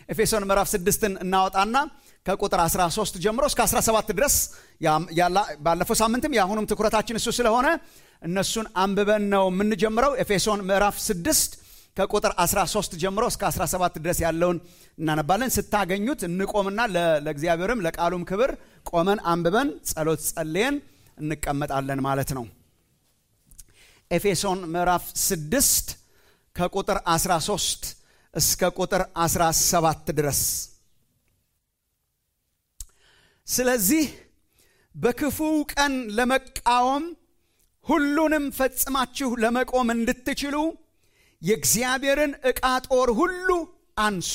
ኤፌሶን ምዕራፍ ስድስትን እናወጣና ከቁጥር 13 ጀምሮ እስከ 17 ድረስ ባለፈው ሳምንትም የአሁኑም ትኩረታችን እሱ ስለሆነ እነሱን አንብበን ነው የምንጀምረው። ኤፌሶን ምዕራፍ 6 ከቁጥር 13 ጀምሮ እስከ 17 ድረስ ያለውን እናነባለን። ስታገኙት እንቆምና ለእግዚአብሔርም ለቃሉም ክብር ቆመን አንብበን ጸሎት ጸልየን እንቀመጣለን ማለት ነው። ኤፌሶን ምዕራፍ 6 ከቁጥር 13 እስከ ቁጥር 17 ድረስ ስለዚህ በክፉው ቀን ለመቃወም ሁሉንም ፈጽማችሁ ለመቆም እንድትችሉ የእግዚአብሔርን ዕቃ ጦር ሁሉ አንሱ።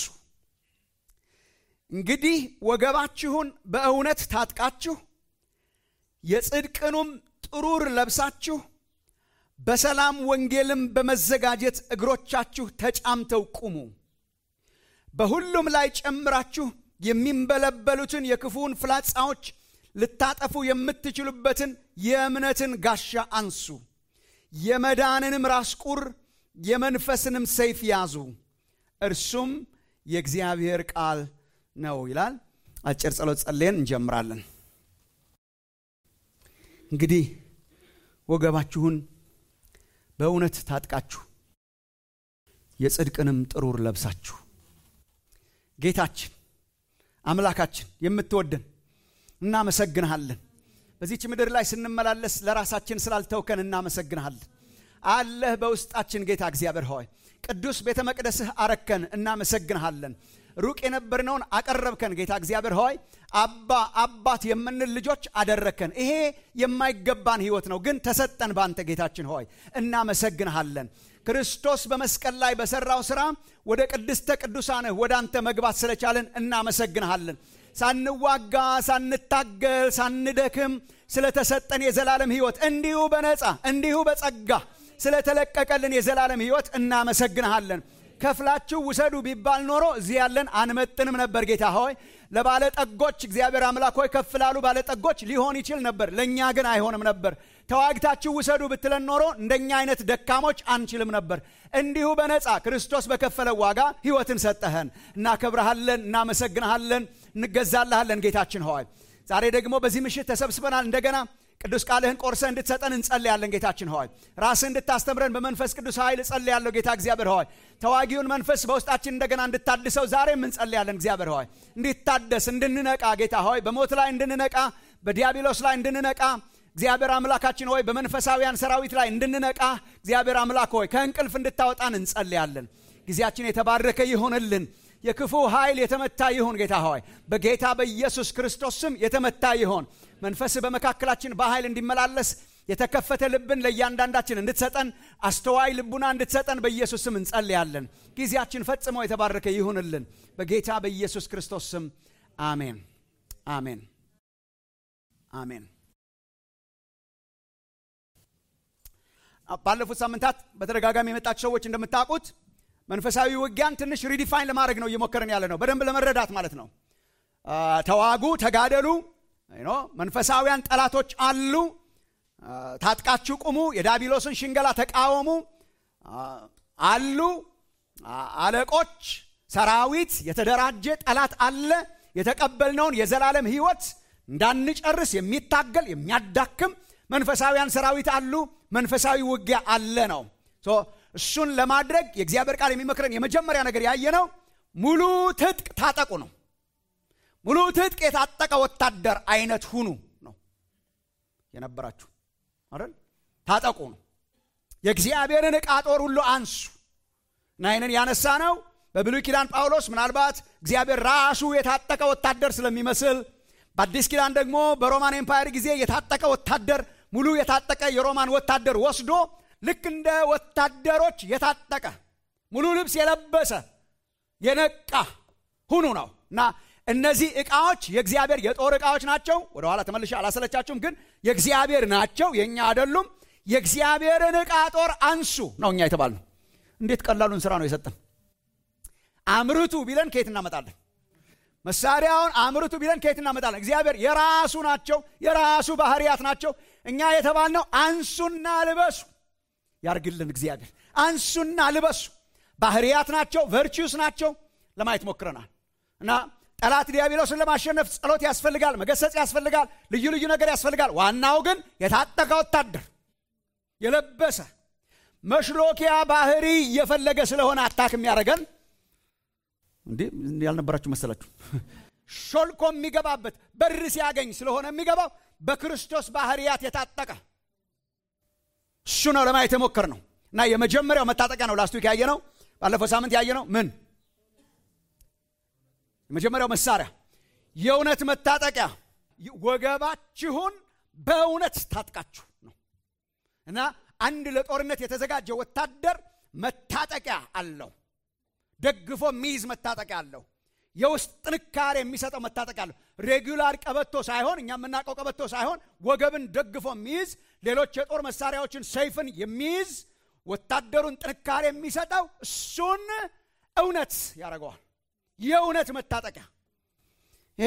እንግዲህ ወገባችሁን በእውነት ታጥቃችሁ የጽድቅኑም ጥሩር ለብሳችሁ በሰላም ወንጌልም በመዘጋጀት እግሮቻችሁ ተጫምተው ቁሙ። በሁሉም ላይ ጨምራችሁ የሚንበለበሉትን የክፉውን ፍላጻዎች ልታጠፉ የምትችሉበትን የእምነትን ጋሻ አንሱ። የመዳንንም ራስ ቁር የመንፈስንም ሰይፍ ያዙ፣ እርሱም የእግዚአብሔር ቃል ነው ይላል። አጭር ጸሎት ጸልየን እንጀምራለን። እንግዲህ ወገባችሁን በእውነት ታጥቃችሁ የጽድቅንም ጥሩር ለብሳችሁ ጌታችን አምላካችን የምትወደን እናመሰግንሃለን። በዚች ምድር ላይ ስንመላለስ ለራሳችን ስላልተውከን እናመሰግንሃለን። አለህ በውስጣችን ጌታ እግዚአብሔር ሆይ ቅዱስ ቤተ መቅደስህ አረከን፣ እናመሰግንሃለን። ሩቅ የነበርነውን አቀረብከን ጌታ እግዚአብሔር ሆይ አባ አባት የምንል ልጆች አደረከን። ይሄ የማይገባን ህይወት ነው፣ ግን ተሰጠን በአንተ ጌታችን ሆይ እናመሰግንሃለን። ክርስቶስ በመስቀል ላይ በሰራው ሥራ ወደ ቅድስተ ቅዱሳንህ ወደ አንተ መግባት ስለቻለን እናመሰግንሃለን። ሳንዋጋ ሳንታገል ሳንደክም ስለተሰጠን የዘላለም ህይወት እንዲሁ በነፃ እንዲሁ በጸጋ ስለተለቀቀልን የዘላለም ህይወት እናመሰግንሃለን። ከፍላችሁ ውሰዱ ቢባል ኖሮ እዚህ ያለን አንመጥንም ነበር። ጌታ ሆይ ለባለጠጎች እግዚአብሔር አምላክ ሆይ ከፍ ላሉ ባለጠጎች ሊሆን ይችል ነበር፣ ለእኛ ግን አይሆንም ነበር። ተዋግታችሁ ውሰዱ ብትለን ኖሮ እንደኛ አይነት ደካሞች አንችልም ነበር። እንዲሁ በነፃ ክርስቶስ በከፈለው ዋጋ ህይወትን ሰጠህን። እናከብረሃለን፣ እናመሰግንሃለን፣ እንገዛልሃለን ጌታችን ሆይ ዛሬ ደግሞ በዚህ ምሽት ተሰብስበናል እንደገና ቅዱስ ቃልህን ቆርሰህ እንድትሰጠን እንጸልያለን። ጌታችን ሆይ ራስህ እንድታስተምረን በመንፈስ ቅዱስ ኃይል እጸልያለሁ። ጌታ እግዚአብሔር ሆይ ተዋጊውን መንፈስ በውስጣችን እንደገና እንድታድሰው ዛሬም እንጸልያለን። እግዚአብሔር ሆይ እንዲታደስ እንድንነቃ፣ ጌታ ሆይ በሞት ላይ እንድንነቃ፣ በዲያብሎስ ላይ እንድንነቃ እግዚአብሔር አምላካችን ሆይ በመንፈሳዊያን ሰራዊት ላይ እንድንነቃ እግዚአብሔር አምላክ ሆይ ከእንቅልፍ እንድታወጣን እንጸልያለን። ጊዜያችን የተባረከ ይሆንልን። የክፉ ኃይል የተመታ ይሁን። ጌታ ሆይ በጌታ በኢየሱስ ክርስቶስ ስም የተመታ ይሆን። መንፈስ በመካከላችን በኃይል እንዲመላለስ የተከፈተ ልብን ለእያንዳንዳችን እንድትሰጠን አስተዋይ ልቡና እንድትሰጠን በኢየሱስ ስም እንጸልያለን። ጊዜያችን ፈጽሞ የተባረከ ይሁንልን። በጌታ በኢየሱስ ክርስቶስ ስም አሜን፣ አሜን፣ አሜን። ባለፉት ሳምንታት በተደጋጋሚ የመጣችሁ ሰዎች እንደምታውቁት መንፈሳዊ ውጊያን ትንሽ ሪዲፋይን ለማድረግ ነው እየሞከርን ያለ ነው፣ በደንብ ለመረዳት ማለት ነው። ተዋጉ፣ ተጋደሉ። መንፈሳዊያን ጠላቶች አሉ። ታጥቃችሁ ቁሙ፣ የዳቢሎስን ሽንገላ ተቃወሙ አሉ። አለቆች፣ ሰራዊት፣ የተደራጀ ጠላት አለ። የተቀበልነውን የዘላለም ሕይወት እንዳንጨርስ የሚታገል የሚያዳክም መንፈሳዊያን ሰራዊት አሉ። መንፈሳዊ ውጊያ አለ ነው። እሱን ለማድረግ የእግዚአብሔር ቃል የሚመክረን የመጀመሪያ ነገር ያየነው ሙሉ ትጥቅ ታጠቁ ነው። ሙሉ ትጥቅ የታጠቀ ወታደር አይነት ሁኑ ነው የነበራችሁ አይደል? ታጠቁ ነው። የእግዚአብሔርን ዕቃ ጦር ሁሉ አንሱ እና ይህንን ያነሳ ነው በብሉይ ኪዳን ጳውሎስ ምናልባት እግዚአብሔር ራሱ የታጠቀ ወታደር ስለሚመስል፣ በአዲስ ኪዳን ደግሞ በሮማን ኤምፓየር ጊዜ የታጠቀ ወታደር ሙሉ የታጠቀ የሮማን ወታደር ወስዶ ልክ እንደ ወታደሮች የታጠቀ ሙሉ ልብስ የለበሰ የነቃ ሁኑ ነው እና እነዚህ ዕቃዎች የእግዚአብሔር የጦር ዕቃዎች ናቸው። ወደኋላ ተመልሼ አላሰለቻችሁም፣ ግን የእግዚአብሔር ናቸው፣ የእኛ አይደሉም። የእግዚአብሔርን ዕቃ ጦር አንሱ ነው እኛ የተባልነው። እንዴት ቀላሉን ስራ ነው የሰጠን። አምርቱ ቢለን ከየት እናመጣለን? መሳሪያውን አምርቱ ቢለን ከየት እናመጣለን? እግዚአብሔር የራሱ ናቸው፣ የራሱ ባህርያት ናቸው። እኛ የተባልነው አንሱና ልበሱ ያርግልን እግዚአብሔር። አንሱና ልበሱ ባህርያት ናቸው፣ ቨርቹስ ናቸው ለማየት ሞክረናል። እና ጠላት ዲያብሎስን ለማሸነፍ ጸሎት ያስፈልጋል፣ መገሰጽ ያስፈልጋል፣ ልዩ ልዩ ነገር ያስፈልጋል። ዋናው ግን የታጠቀ ወታደር የለበሰ መሽሎኪያ ባህሪ እየፈለገ ስለሆነ አታክ የሚያደርገን እንዴ ያልነበራችሁ መሰላችሁ? ሾልኮ የሚገባበት በር ሲያገኝ ስለሆነ የሚገባው በክርስቶስ ባህርያት የታጠቀ እሱ ነው ለማየት የሞከር ነው። እና የመጀመሪያው መታጠቂያ ነው ላስቱ ያየ ነው። ባለፈው ሳምንት ያየ ነው ምን የመጀመሪያው መሳሪያ የእውነት መታጠቂያ ወገባችሁን በእውነት ታጥቃችሁ ነው እና አንድ ለጦርነት የተዘጋጀ ወታደር መታጠቂያ አለው። ደግፎ የሚይዝ መታጠቂያ አለው። የውስጥ ጥንካሬ የሚሰጠው መታጠቂያ አለው። ሬጉላር ቀበቶ ሳይሆን እኛ የምናውቀው ቀበቶ ሳይሆን ወገብን ደግፎ የሚይዝ ሌሎች የጦር መሳሪያዎችን ሰይፍን የሚይዝ ወታደሩን ጥንካሬ የሚሰጠው እሱን እውነት ያደርገዋል። የእውነት መታጠቂያ ይሄ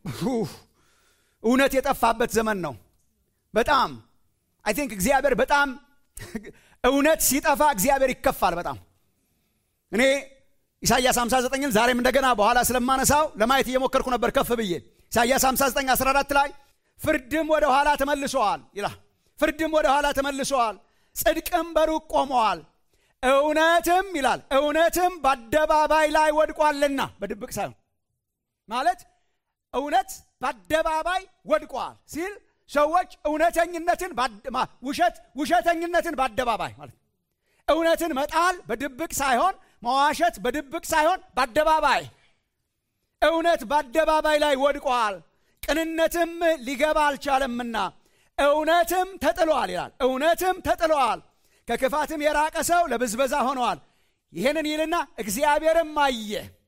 እውነት የጠፋበት ዘመን ነው። በጣም አይ ቲንክ እግዚአብሔር በጣም እውነት ሲጠፋ እግዚአብሔር ይከፋል በጣም እኔ ኢሳያስ 59ን ዛሬም እንደገና በኋላ ስለማነሳው ለማየት እየሞከርኩ ነበር ከፍ ብዬ ኢሳያስ 59 14 ላይ ፍርድም ወደ ኋላ ተመልሰዋል ይላል ፍርድም ወደ ኋላ ተመልሰዋል ጽድቅም በሩቅ ቆመዋል እውነትም ይላል እውነትም በአደባባይ ላይ ወድቋልና በድብቅ ሳይሆን ማለት እውነት በአደባባይ ወድቋል ሲል ሰዎች እውነተኝነትን ውሸት ውሸተኝነትን በአደባባይ ማለት እውነትን መጣል በድብቅ ሳይሆን መዋሸት በድብቅ ሳይሆን በአደባባይ እውነት በአደባባይ ላይ ወድቋል ቅንነትም ሊገባ አልቻለምና እውነትም ተጥሏል ይላል እውነትም ተጥሏል ከክፋትም የራቀ ሰው ለብዝበዛ ሆነዋል ይህንን ይልና እግዚአብሔርም አየ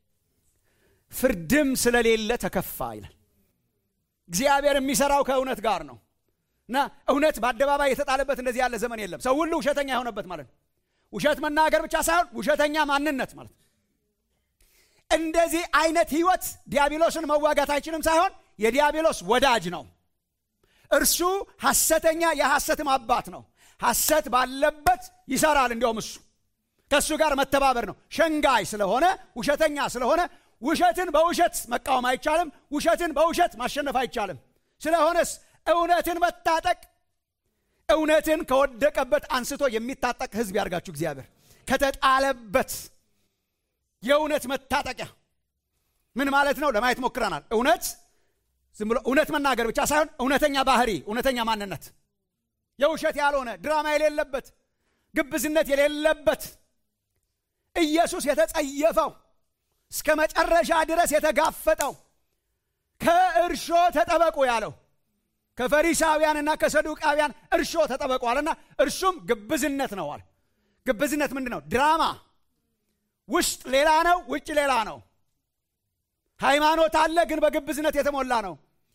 ፍርድም ስለሌለ ተከፋ ይላል እግዚአብሔር የሚሰራው ከእውነት ጋር ነው እና እውነት በአደባባይ የተጣለበት እንደዚህ ያለ ዘመን የለም ሰው ሁሉ ውሸተኛ የሆነበት ማለት ነው ውሸት መናገር ብቻ ሳይሆን ውሸተኛ ማንነት ማለት ነው እንደዚህ አይነት ህይወት ዲያብሎስን መዋጋት አይችልም ሳይሆን የዲያብሎስ ወዳጅ ነው እርሱ ሐሰተኛ የሐሰትም አባት ነው ሐሰት ባለበት ይሰራል እንዲያውም እሱ ከእሱ ጋር መተባበር ነው ሸንጋይ ስለሆነ ውሸተኛ ስለሆነ ውሸትን በውሸት መቃወም አይቻልም ውሸትን በውሸት ማሸነፍ አይቻልም ስለሆነስ እውነትን መታጠቅ እውነትን ከወደቀበት አንስቶ የሚታጠቅ ህዝብ ያርጋችሁ እግዚአብሔር ከተጣለበት የእውነት መታጠቂያ ምን ማለት ነው ለማየት ሞክረናል እውነት ዝም ብሎ እውነት መናገር ብቻ ሳይሆን እውነተኛ ባህሪ እውነተኛ ማንነት የውሸት ያልሆነ ድራማ የሌለበት ግብዝነት የሌለበት ኢየሱስ የተጸየፈው እስከ መጨረሻ ድረስ የተጋፈጠው ከእርሾ ተጠበቁ ያለው ከፈሪሳውያንና ከሰዱቃውያን እርሾ ተጠበቋልና እርሱም ግብዝነት ነው አለ ግብዝነት ምንድን ነው ድራማ ውስጥ ሌላ ነው ውጭ ሌላ ነው ሃይማኖት አለ ግን በግብዝነት የተሞላ ነው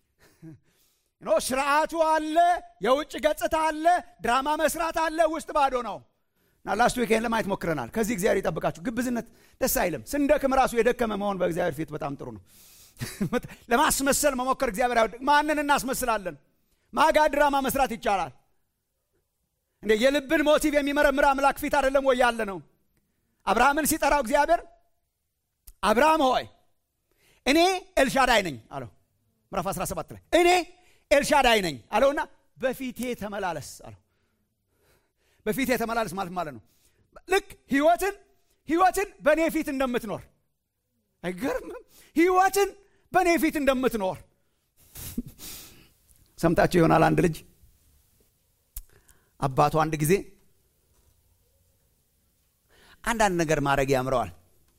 ኖ ስርዓቱ አለ የውጭ ገጽታ አለ ድራማ መስራት አለ ውስጥ ባዶ ነው እና ላስት ዊኬንድ ለማየት ሞክረናል ከዚህ እግዚአብሔር ይጠብቃችሁ ግብዝነት ደስ አይልም ስንደክም ራሱ የደከመ መሆን በእግዚአብሔር ፊት በጣም ጥሩ ነው ለማስመሰል መሞከር እግዚአብሔር አይወድ ማንን እናስመስላለን ማጋ ድራማ መስራት ይቻላል እንደ የልብን ሞቲቭ የሚመረምር አምላክ ፊት አይደለም ወይ ያለ ነው አብርሃምን ሲጠራው እግዚአብሔር አብርሃም ሆይ እኔ ኤልሻዳይ ነኝ አለው ምዕራፍ 17 ላይ እኔ ኤልሻዳይ ነኝ አለውና በፊቴ ተመላለስ አለው በፊቴ ተመላለስ ማለት ማለት ነው ልክ ህይወትን ህይወትን በእኔ ፊት እንደምትኖር አይገርምም ህይወትን በእኔ ፊት እንደምትኖር ሰምታችሁ ይሆናል አንድ ልጅ አባቱ አንድ ጊዜ አንዳንድ ነገር ማድረግ ያምረዋል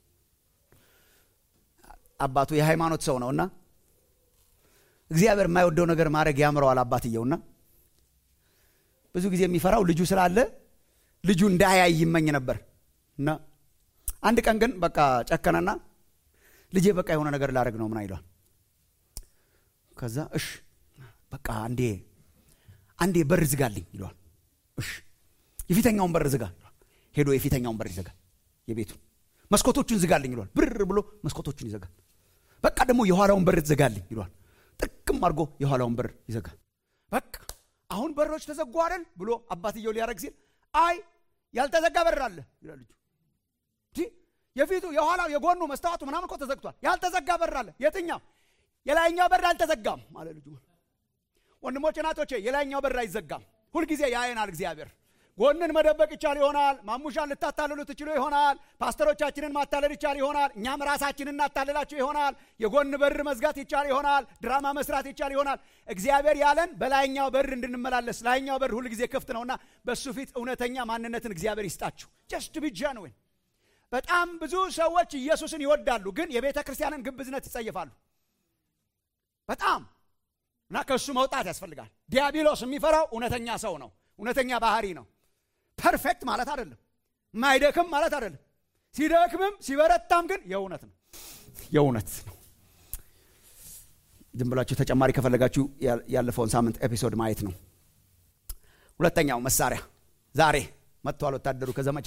አባቱ የሃይማኖት ሰው ነውና እግዚአብሔር የማይወደው ነገር ማድረግ ያምረዋል አባትየውና ብዙ ጊዜ የሚፈራው ልጁ ስላለ ልጁ እንዳያይ ይመኝ ነበር እና አንድ ቀን ግን በቃ ጨከነና ልጄ በቃ የሆነ ነገር ላደረግ ነው ምን አይሏል ከዛ እሽ በቃ አንዴ አንዴ በር ዝጋልኝ ይለዋል እሽ የፊተኛውን በር ዝጋ ሄዶ የፊተኛውን በር ይዘጋል የቤቱን መስኮቶቹን ዝጋልኝ ይለዋል ብር ብሎ መስኮቶቹን ይዘጋል በቃ ደግሞ የኋላውን በር ትዘጋልኝ ይለዋል ጥቅም አድርጎ የኋላውን በር ይዘጋል በቃ አሁን በሮች ተዘጉ አይደል ብሎ አባትየው ሊያደረግ ሲል አይ ያልተዘጋ በር አለ ይላል ልጁ የፊቱ የኋላው የጎኑ መስታወቱ ምናምን እኮ ተዘግቷል ያልተዘጋ በር አለ የትኛው የላይኛው በር አልተዘጋም አለ ልጁ ወንድሞች እናቶቼ የላይኛው በር አይዘጋም ሁልጊዜ ያየናል እግዚአብሔር ጎንን መደበቅ ይቻል ይሆናል ማሙሻን ልታታልሉ ትችሉ ይሆናል ፓስተሮቻችንን ማታለል ይቻል ይሆናል እኛም ራሳችንን እናታልላችሁ ይሆናል የጎን በር መዝጋት ይቻል ይሆናል ድራማ መስራት ይቻል ይሆናል እግዚአብሔር ያለን በላይኛው በር እንድንመላለስ ላይኛው በር ሁልጊዜ ክፍት ነውና በእሱ ፊት እውነተኛ ማንነትን እግዚአብሔር ይስጣችሁ ጀስት ቢ ጀንዊን በጣም ብዙ ሰዎች ኢየሱስን ይወዳሉ ግን የቤተ ክርስቲያንን ግብዝነት ይጸይፋሉ በጣም እና ከእሱ መውጣት ያስፈልጋል ዲያብሎስ የሚፈራው እውነተኛ ሰው ነው እውነተኛ ባህሪ ነው ፐርፌክት ማለት አይደለም ማይደክም ማለት አይደለም ሲደክምም ሲበረታም ግን የእውነት ነው የእውነት ነው ዝም ብላችሁ ተጨማሪ ከፈለጋችሁ ያለፈውን ሳምንት ኤፒሶድ ማየት ነው ሁለተኛው መሳሪያ ዛሬ መጥተዋል ወታደሩ ከዘመቻ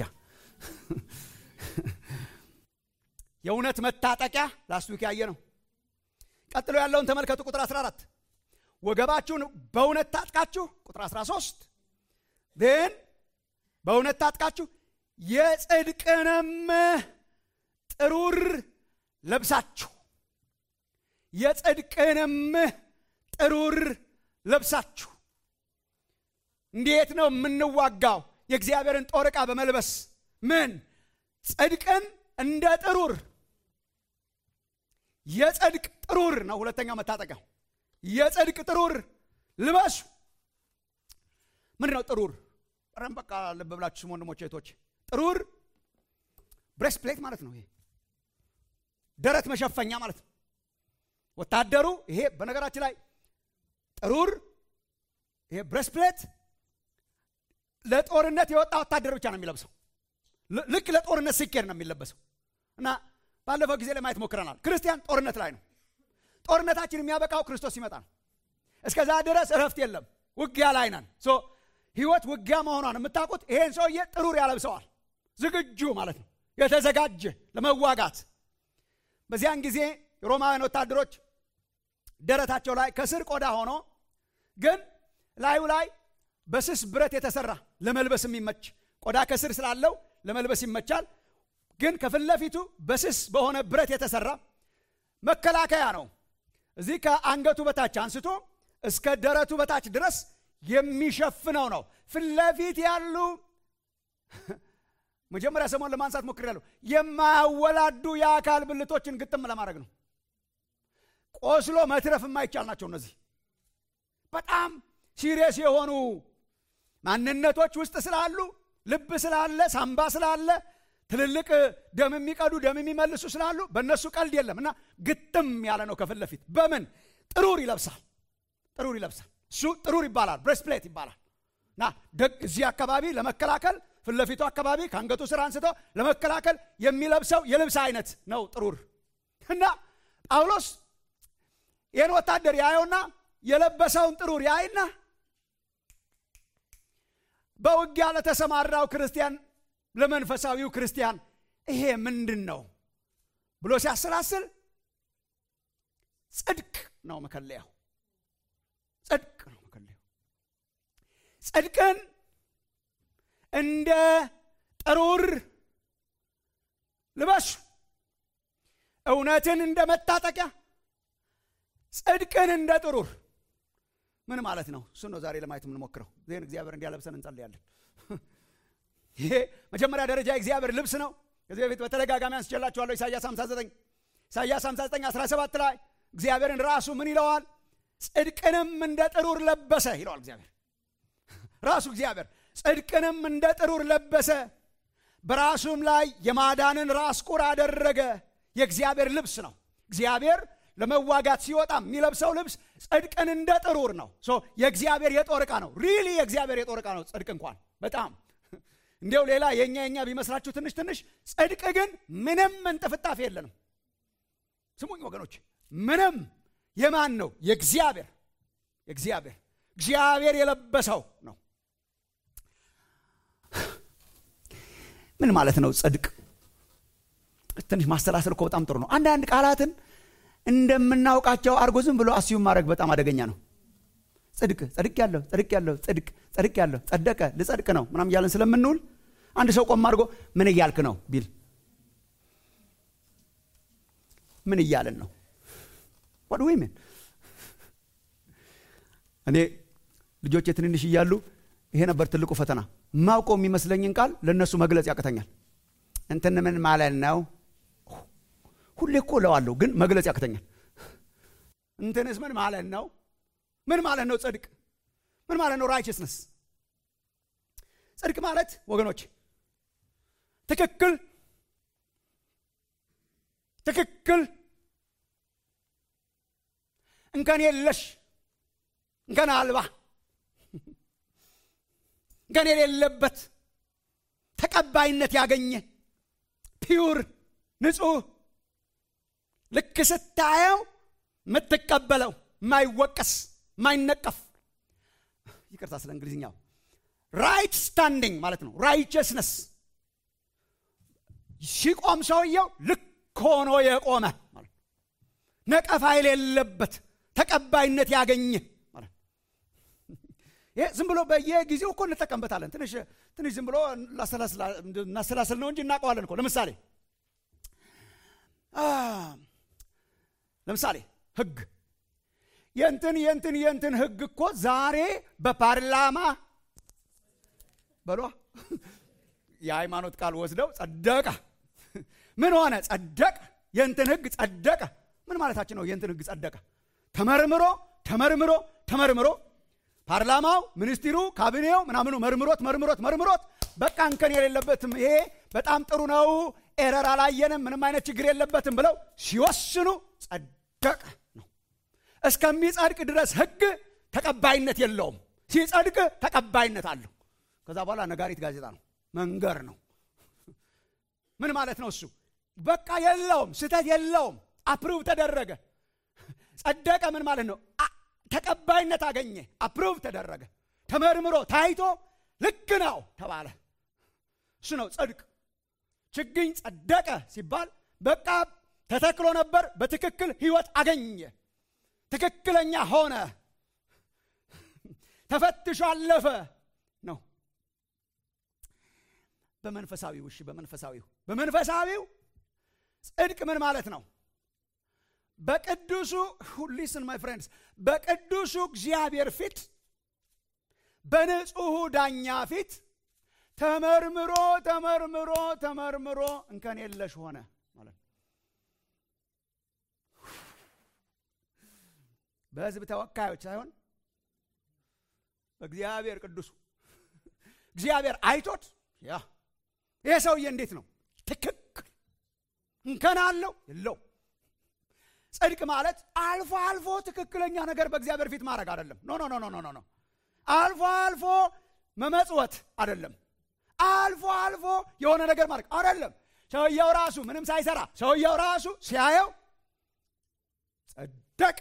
የእውነት መታጠቂያ ላስት ዊክ ያየ ነው ቀጥሎ ያለውን ተመልከቱ ቁጥር 14 ወገባችሁን በእውነት ታጥቃችሁ ቁጥር 13 ግን በእውነት ታጥቃችሁ የጽድቅንም ጥሩር ለብሳችሁ የጽድቅንም ጥሩር ለብሳችሁ እንዴት ነው የምንዋጋው የእግዚአብሔርን ጦር ዕቃ በመልበስ ምን ጽድቅን እንደ ጥሩር የጽድቅ ጥሩር ነው ሁለተኛው መታጠቂያው የጽድቅ ጥሩር ልበሱ ምንድን ነው ጥሩር ረም በቃ ልብ ብላችሁ ስሙ ወንድሞች እህቶች ጥሩር ብሬስት ፕሌት ማለት ነው ይሄ ደረት መሸፈኛ ማለት ነው ወታደሩ ይሄ በነገራችን ላይ ጥሩር ይሄ ብሬስት ፕሌት ለጦርነት የወጣ ወታደር ብቻ ነው የሚለብሰው ልክ ለጦርነት ሲኬድ ነው የሚለበሰው እና ባለፈው ጊዜ ለማየት ሞክረናል ክርስቲያን ጦርነት ላይ ነው ጦርነታችን የሚያበቃው ክርስቶስ ሲመጣ ነው እስከዛ ድረስ እረፍት የለም ውጊያ ላይ ነን ህይወት ውጊያ መሆኗን የምታውቁት ይሄን ሰውዬ ጥሩር ያለብሰዋል ዝግጁ ማለት ነው የተዘጋጀ ለመዋጋት በዚያን ጊዜ የሮማውያን ወታደሮች ደረታቸው ላይ ከስር ቆዳ ሆኖ ግን ላዩ ላይ በስስ ብረት የተሰራ ለመልበስ የሚመች ቆዳ ከስር ስላለው ለመልበስ ይመቻል ግን ከፊት ለፊቱ በስስ በሆነ ብረት የተሰራ መከላከያ ነው እዚህ ከአንገቱ በታች አንስቶ እስከ ደረቱ በታች ድረስ የሚሸፍነው ነው ፊት ለፊት ያሉ መጀመሪያ ሰሞን ለማንሳት ሞክሬያለሁ የማያወላዱ የአካል ብልቶችን ግጥም ለማድረግ ነው ቆስሎ መትረፍ የማይቻል ናቸው እነዚህ በጣም ሲሪየስ የሆኑ ማንነቶች ውስጥ ስላሉ ልብ ስላለ ሳምባ ስላለ ትልልቅ ደም የሚቀዱ ደም የሚመልሱ ስላሉ በእነሱ ቀልድ የለም እና ግጥም ያለ ነው ከፊት ለፊት በምን ጥሩር ይለብሳል ጥሩር ይለብሳል እሱ ጥሩር ይባላል ብሬስፕሌት ይባላል እና ደግ እዚህ አካባቢ ለመከላከል ፊት ለፊቱ አካባቢ ከአንገቱ ስር አንስቶ ለመከላከል የሚለብሰው የልብስ አይነት ነው ጥሩር እና ጳውሎስ ይህን ወታደር ያየውና የለበሰውን ጥሩር ያይና በውጊያ ለተሰማራው ክርስቲያን ለመንፈሳዊው ክርስቲያን ይሄ ምንድን ነው ብሎ ሲያሰላስል ጽድቅ ነው መከለያው ጽድቅ ነው መከለያው ጽድቅን እንደ ጥሩር ልበሱ እውነትን እንደ መታጠቂያ ጽድቅን እንደ ጥሩር ምን ማለት ነው እሱ ነው ዛሬ ለማየት የምንሞክረው ዜን እግዚአብሔር እንዲያለብሰን እንጸልያለን ይሄ መጀመሪያ ደረጃ የእግዚአብሔር ልብስ ነው ከዚህ በፊት በተደጋጋሚ አንስቼላችኋለሁ ኢሳያስ 59 ኢሳያስ 59 17 ላይ እግዚአብሔርን ራሱ ምን ይለዋል ጽድቅንም እንደ ጥሩር ለበሰ ይለዋል እግዚአብሔር ራሱ እግዚአብሔር ጽድቅንም እንደ ጥሩር ለበሰ በራሱም ላይ የማዳንን ራስ ቁር አደረገ የእግዚአብሔር ልብስ ነው እግዚአብሔር ለመዋጋት ሲወጣ የሚለብሰው ልብስ ጽድቅን እንደ ጥሩር ነው የእግዚአብሔር የጦር ዕቃ ነው ሪሊ የእግዚአብሔር የጦር ዕቃ ነው ጽድቅ እንኳን በጣም እንዲያው ሌላ የእኛ የኛ ቢመስላችሁ ትንሽ ትንሽ ጽድቅ ግን ምንም እንጥፍጣፊ የለንም ስሙኝ ወገኖች ምንም የማን ነው የእግዚአብሔር የእግዚአብሔር እግዚአብሔር የለበሰው ነው ምን ማለት ነው ጽድቅ ትንሽ ማሰላሰል እኮ በጣም ጥሩ ነው አንዳንድ ቃላትን እንደምናውቃቸው አርጎ ዝም ብሎ አስዩም ማድረግ በጣም አደገኛ ነው ጽድቅ ጽድቅ ያለው ጽድቅ ያለው ጽድቅ ጽድቅ ያለው ጸደቀ ልጸድቅ ነው ምናም እያለን ስለምንውል አንድ ሰው ቆም አድርጎ ምን እያልክ ነው ቢል ምን እያልን ነው ወድ ዊሜን እኔ ልጆች ትንንሽ እያሉ ይሄ ነበር ትልቁ ፈተና ማውቀው የሚመስለኝን ቃል ለእነሱ መግለጽ ያቅተኛል እንትን ምን ማለት ነው ሁሌ እኮ እለዋለሁ ግን መግለጽ ያቅተኛል እንትንስ ምን ማለት ነው ምን ማለት ነው ጽድቅ ምን ማለት ነው ራይቸስነስ ጽድቅ ማለት ወገኖች ትክክል ትክክል እንከን የለሽ እንከን አልባ እንከን የሌለበት ተቀባይነት ያገኘ ፒውር ንጹህ ልክ ስታየው የምትቀበለው የማይወቀስ የማይነቀፍ ይቅርታ ስለ እንግሊዝኛው ራይት ስታንዲንግ ማለት ነው ራይቸስነስ ሲቆም ሰውየው ልክ ሆኖ የቆመ ማለት ነቀፋ የሌለበት ተቀባይነት ያገኘ ማለት ይሄ ዝም ብሎ በየጊዜው እኮ እንጠቀምበታለን ትንሽ ትንሽ ዝም ብሎ እናሰላስል ነው እንጂ እናውቀዋለን እኮ ለምሳሌ ለምሳሌ ህግ የንትን የንትን የንትን ህግ እኮ ዛሬ በፓርላማ በሏ የሃይማኖት ቃል ወስደው ጸደቀ ምን ሆነ ጸደቀ የንትን ህግ ጸደቀ ምን ማለታችን ነው የንትን ህግ ጸደቀ ተመርምሮ ተመርምሮ ተመርምሮ ፓርላማው ሚኒስትሩ ካቢኔው ምናምኑ መርምሮት መርምሮት መርምሮት በቃ እንከን የሌለበትም ይሄ በጣም ጥሩ ነው ኤረር አላየንም ምንም አይነት ችግር የለበትም ብለው ሲወስኑ ጸደቀ ነው እስከሚጸድቅ ድረስ ህግ ተቀባይነት የለውም ሲጸድቅ ተቀባይነት አለው ከዛ በኋላ ነጋሪት ጋዜጣ ነው መንገር ነው ምን ማለት ነው እሱ በቃ የለውም ስተት የለውም አፕሩቭ ተደረገ ጸደቀ ምን ማለት ነው ተቀባይነት አገኘ አፕሩቭ ተደረገ ተመርምሮ ታይቶ ልክ ነው ተባለ እሱ ነው ጽድቅ ችግኝ ጸደቀ ሲባል በቃ ተተክሎ ነበር በትክክል ህይወት አገኘ ትክክለኛ ሆነ ተፈትሾ አለፈ ነው በመንፈሳዊው እሺ በመንፈሳዊው በመንፈሳዊው ጽድቅ ምን ማለት ነው በቅዱሱ ሊስን ማይ ፍሬንድስ በቅዱሱ እግዚአብሔር ፊት በንጹሑ ዳኛ ፊት ተመርምሮ ተመርምሮ ተመርምሮ እንከን የለሽ ሆነ ማለት በህዝብ ተወካዮች ሳይሆን በእግዚአብሔር ቅዱሱ እግዚአብሔር አይቶት ያ ይሄ ሰውዬ እንዴት ነው ትክክል እንከን አለው የለው ጽድቅ ማለት አልፎ አልፎ ትክክለኛ ነገር በእግዚአብሔር ፊት ማድረግ አይደለም ኖ ኖ ኖ ኖ ኖ አልፎ አልፎ መመጽወት አይደለም አልፎ አልፎ የሆነ ነገር ማድረግ አይደለም ሰውየው ራሱ ምንም ሳይሰራ ሰውየው ራሱ ሲያየው ጸደቀ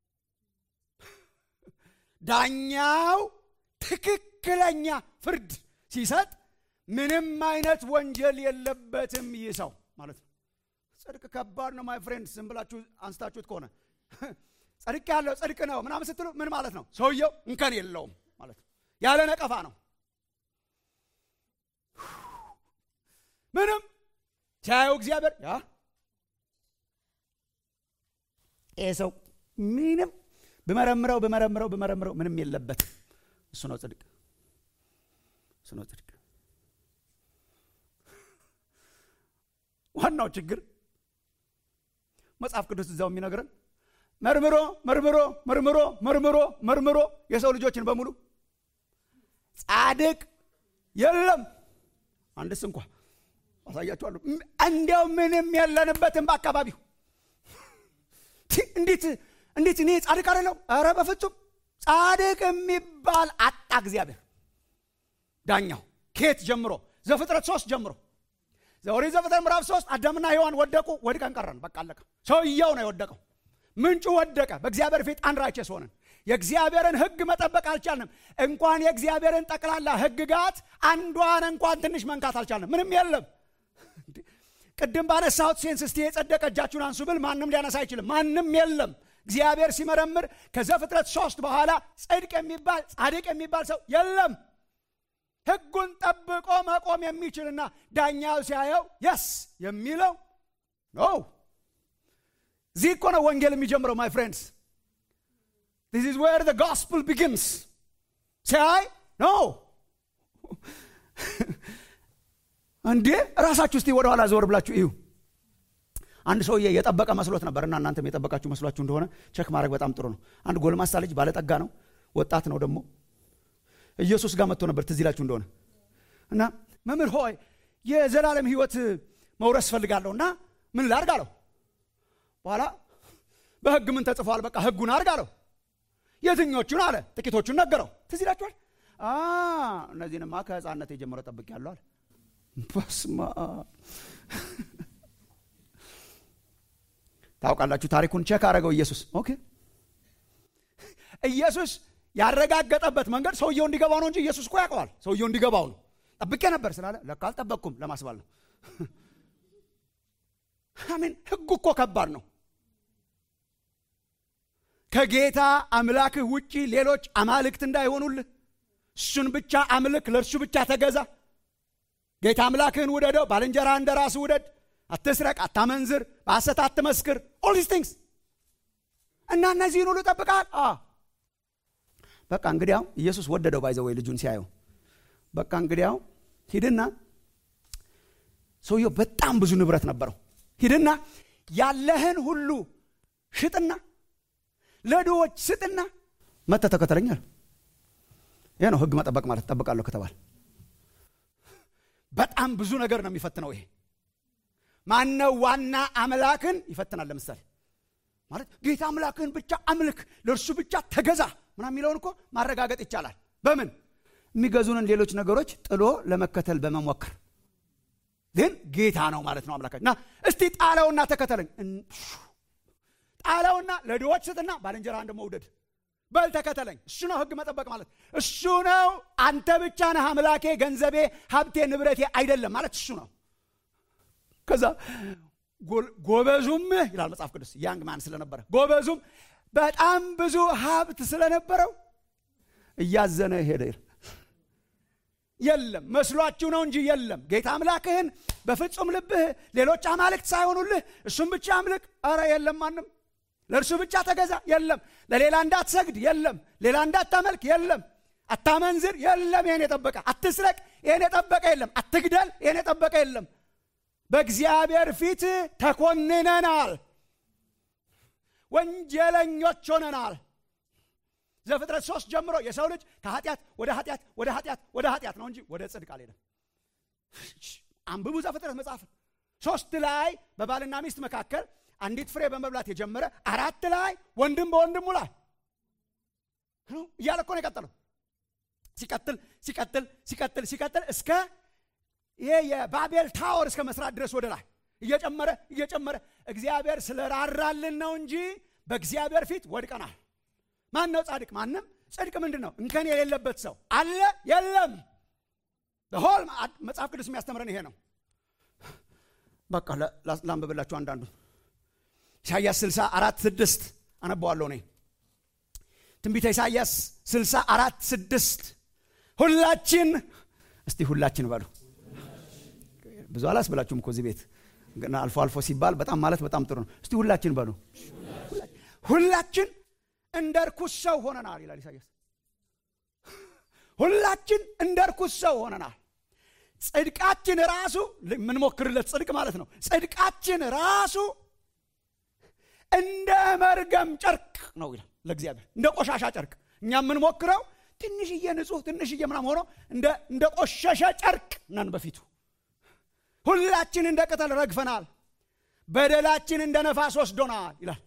ዳኛው ትክክለኛ ፍርድ ሲሰጥ ምንም አይነት ወንጀል የለበትም ይህ ሰው ማለት ነው ጽድቅ ከባድ ነው ማይ ፍሬንድ ዝም ብላችሁ አንስታችሁት ከሆነ ጽድቅ ያለው ጽድቅ ነው ምናምን ስትሉ ምን ማለት ነው ሰውየው እንከን የለውም ማለት ነው ያለ ነቀፋ ነው ምንም ሲያየው እግዚአብሔር ያ ይህ ሰው ምንም ብመረምረው ብመረምረው ብመረምረው ምንም የለበት እሱ ነው ጽድቅ እሱ ነው ጽድቅ ዋናው ችግር መጽሐፍ ቅዱስ እዛው የሚነግረን መርምሮ መርምሮ መርምሮ መርምሮ መርምሮ የሰው ልጆችን በሙሉ ጻድቅ የለም አንድስ እንኳ አሳያችኋለሁ እንዲያው ምንም የለንበትም በአካባቢው እንዴት እንዴት እኔ ጻድቅ አይደለው ኧረ በፍጹም ጻድቅ የሚባል አጣ እግዚአብሔር ዳኛው ከየት ጀምሮ ዘፍጥረት ሶስት ጀምሮ ኦሪት ዘፍጥረት ምዕራፍ ሶስት አዳምና ሔዋን ወደቁ ወድቀን ቀረን በቃ አለቀ ሰውየው ነው የወደቀው ምንጩ ወደቀ በእግዚአብሔር ፊት አንራቸስ ሆነን የእግዚአብሔርን ህግ መጠበቅ አልቻልንም እንኳን የእግዚአብሔርን ጠቅላላ ህግጋት አንዷን እንኳን ትንሽ መንካት አልቻልንም ምንም የለም ቅድም ባነሳሁት ሴንስ እስቲ የጸደቀ እጃችሁን አንሱ ብል ማንም ሊያነሳ አይችልም ማንም የለም እግዚአብሔር ሲመረምር ከዘፍጥረት ሶስት በኋላ ጽድቅ የሚባል ጻድቅ የሚባል ሰው የለም ህጉን ጠብቆ መቆም የሚችልና ዳኛው ሲያየው የስ የሚለው ነው እዚህ እኮ ነው ወንጌል የሚጀምረው ማይ ፍሬንድስ ዲስ ኢዝ ዌር ዘ ጎስፕል ቢጊንስ ሲያይ ኖ እንዴ ራሳችሁ እስቲ ወደኋላ ዘወር ብላችሁ እዩ አንድ ሰውዬ የጠበቀ መስሎት ነበር እና እናንተም የጠበቃችሁ መስሏችሁ እንደሆነ ቸክ ማድረግ በጣም ጥሩ ነው አንድ ጎልማሳ ልጅ ባለጠጋ ነው ወጣት ነው ደግሞ ኢየሱስ ጋር መጥቶ ነበር ትዝ ይላችሁ እንደሆነ እና መምህር ሆይ የዘላለም ህይወት መውረስ ፈልጋለሁ እና ምን ላርግ አለው በኋላ በህግ ምን ተጽፏል በቃ ህጉን አርግ አለው የትኞቹን አለ ጥቂቶቹን ነገረው ትዝ ይላችኋል እነዚህንማ ከህፃነት የጀመረ ጠብቅ ያለው አለ በስማ ታውቃላችሁ ታሪኩን ቼክ አደረገው ኢየሱስ ኦኬ ኢየሱስ ያረጋገጠበት መንገድ ሰውየው እንዲገባው ነው እንጂ ኢየሱስ እኮ ያውቀዋል ሰውየው እንዲገባው ነው ጠብቄ ነበር ስላለ ለካ አልጠበቅኩም ለማስባል ነው አሜን ህጉ እኮ ከባድ ነው ከጌታ አምላክህ ውጪ ሌሎች አማልክት እንዳይሆኑልህ እሱን ብቻ አምልክ ለእርሱ ብቻ ተገዛ ጌታ አምላክህን ውደደው ባልንጀራ እንደ ራስ ውደድ አትስረቅ አታመንዝር በሐሰት አትመስክር ኦል ዲስ ቲንግስ እና እነዚህን ሁሉ ጠብቃል በቃ እንግዲያው ኢየሱስ ወደደው ባይዘ ወይ ልጁን ሲያየው በቃ እንግዲያው ሂድና ሰውየው በጣም ብዙ ንብረት ነበረው ሂድና ያለህን ሁሉ ሽጥና ለድዎች ስጥና መተ ተከተለኛል ይህ ነው ህግ መጠበቅ ማለት ጠብቃለሁ ከተባል በጣም ብዙ ነገር ነው የሚፈትነው ይሄ ማነው ዋና አምላክን ይፈትናል ለምሳሌ ማለት ጌታ አምላክህን ብቻ አምልክ ለእርሱ ብቻ ተገዛ ምና የሚለውን እኮ ማረጋገጥ ይቻላል በምን የሚገዙንን ሌሎች ነገሮች ጥሎ ለመከተል በመሞከር ግን ጌታ ነው ማለት ነው አምላካችን እና እስቲ ጣለውና ተከተለኝ ጣለውና ለድዎች ስጥና ባልንጀራህን ደግሞ ውደድ በል ተከተለኝ እሱ ነው ህግ መጠበቅ ማለት እሱ ነው አንተ ብቻ ነህ አምላኬ ገንዘቤ ሀብቴ ንብረቴ አይደለም ማለት እሱ ነው ከዛ ጎበዙም ይላል መጽሐፍ ቅዱስ ያንግ ማን ስለነበረ ጎበዙም በጣም ብዙ ሀብት ስለነበረው እያዘነ ሄደ የለም መስሏችሁ ነው እንጂ የለም ጌታ አምላክህን በፍጹም ልብህ ሌሎች አማልክት ሳይሆኑልህ እሱም ብቻ አምልክ አረ የለም ማንም ለእርሱ ብቻ ተገዛ የለም ለሌላ እንዳትሰግድ የለም ሌላ እንዳታመልክ የለም አታመንዝር የለም ይሄን የጠበቀ አትስረቅ ይሄን የጠበቀ የለም አትግደል ይሄን የጠበቀ የለም በእግዚአብሔር ፊት ተኮንነናል ወንጀለኞች ሆነናል ዘፍጥረት ሶስት ጀምሮ የሰው ልጅ ከኃጢአት ወደ ኃጢአት ወደ ኃጢአት ወደ ኃጢአት ነው እንጂ ወደ ጽድቅ አልሄደም አንብቡ ዘፍጥረት መጽሐፍ ሶስት ላይ በባልና ሚስት መካከል አንዲት ፍሬ በመብላት የጀመረ አራት ላይ ወንድም በወንድሙ ላይ እያለ እኮ ነው የቀጠለው ሲቀጥል ሲቀጥል ሲቀጥል ሲቀጥል እስከ ይሄ የባቤል ታወር እስከ መስራት ድረስ ወደ ላይ እየጨመረ እየጨመረ እግዚአብሔር ስለራራልን ነው እንጂ በእግዚአብሔር ፊት ወድቀናል ማን ነው ጻድቅ ማንም ጽድቅ ምንድን ነው እንከን የሌለበት ሰው አለ የለም ሆል መጽሐፍ ቅዱስ የሚያስተምረን ይሄ ነው በቃ ላንብብላችሁ አንዳንዱ ኢሳያስ 64 6 አነበዋለሁ እኔ ትንቢተ ኢሳያስ 64 6 ሁላችን እስቲ ሁላችን በሉ ብዙ አላስብላችሁም እኮ እዚህ ቤት ግን አልፎ አልፎ ሲባል በጣም ማለት በጣም ጥሩ ነው እስቲ ሁላችን በሉ ሁላችን እንደ እርኩስ ሰው ሆነናል ይላል ኢሳያስ ሁላችን እንደ እርኩስ ሰው ሆነናል ጽድቃችን ራሱ የምንሞክርለት ጽድቅ ማለት ነው ጽድቃችን ራሱ እንደ መርገም ጨርቅ ነው ይላል ለእግዚአብሔር እንደ ቆሻሻ ጨርቅ እኛ የምንሞክረው ትንሽዬ ንጹህ ትንሽዬ ምናም ሆኖ እንደ ቆሸሸ ጨርቅ ነን በፊቱ ሁላችን እንደ ቅጠል ረግፈናል በደላችን እንደ ነፋስ ወስዶናል ይላል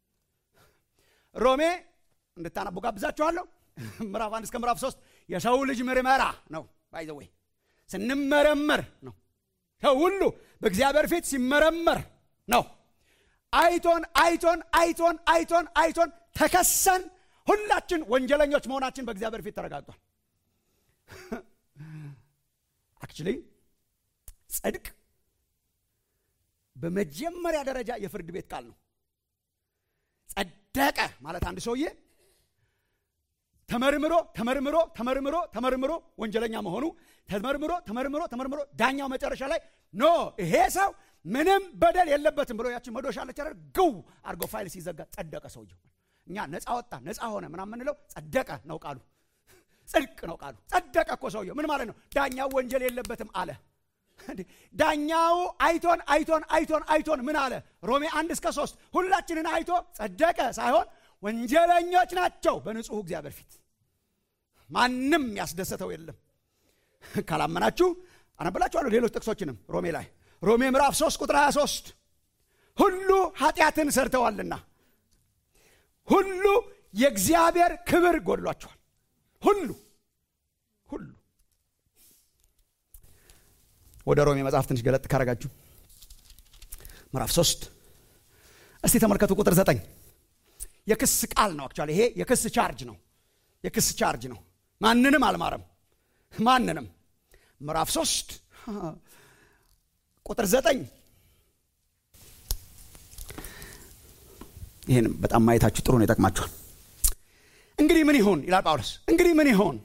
ሮሜ እንድታነቡ ጋብዛችኋለሁ ምዕራፍ አንድ እስከ ምዕራፍ ሶስት የሰው ልጅ ምርመራ ነው ባይዘወይ ስንመረመር ነው ሰው ሁሉ በእግዚአብሔር ፊት ሲመረመር ነው አይቶን አይቶን አይቶን አይቶን አይቶን ተከሰን ሁላችን ወንጀለኞች መሆናችን በእግዚአብሔር ፊት ተረጋግጧል አክቹሊ ጽድቅ በመጀመሪያ ደረጃ የፍርድ ቤት ቃል ነው ጸደቀ ማለት አንድ ሰውዬ ተመርምሮ ተመርምሮ ተመርምሮ ተመርምሮ ወንጀለኛ መሆኑ ተመርምሮ ተመርምሮ ተመርምሮ ዳኛው መጨረሻ ላይ ኖ ይሄ ሰው ምንም በደል የለበትም ብሎ ያችን መዶሻ አለች አይደል ግው አድርጎ ፋይል ሲዘጋ ጸደቀ ሰውየው እኛ ነፃ ወጣ ነፃ ሆነ ምናምን የምንለው ጸደቀ ነው ቃሉ ጽድቅ ነው ቃሉ ጸደቀ እኮ ሰውየው ምን ማለት ነው ዳኛው ወንጀል የለበትም አለ ዳኛው አይቶን አይቶን አይቶን አይቶን ምን አለ ሮሜ አንድ እስከ ሶስት ሁላችንን አይቶ ጸደቀ ሳይሆን ወንጀለኞች ናቸው በንጹህ እግዚአብሔር ፊት ማንም ያስደሰተው የለም ካላመናችሁ አነብላችኋለሁ ሌሎች ጥቅሶችንም ሮሜ ላይ ሮሜ ምዕራፍ 3 ቁጥር 23 ሁሉ ኃጢአትን ሰርተዋልና ሁሉ የእግዚአብሔር ክብር ጎድሏቸዋል ሁሉ ሁሉ ወደ ሮሜ መጽሐፍ ትንሽ ገለጥ ካረጋችሁ ምዕራፍ 3 እስቲ ተመልከቱ ቁጥር 9 የክስ ቃል ነው አክቹዋሊ ይሄ የክስ ቻርጅ ነው የክስ ቻርጅ ነው ማንንም አልማረም ማንንም ምዕራፍ 3 ቁጥር 9 ይህን በጣም ማየታችሁ ጥሩ ነው ይጠቅማችኋል እንግዲህ ምን ይሁን ይላል ጳውሎስ እንግዲህ ምን ይሁን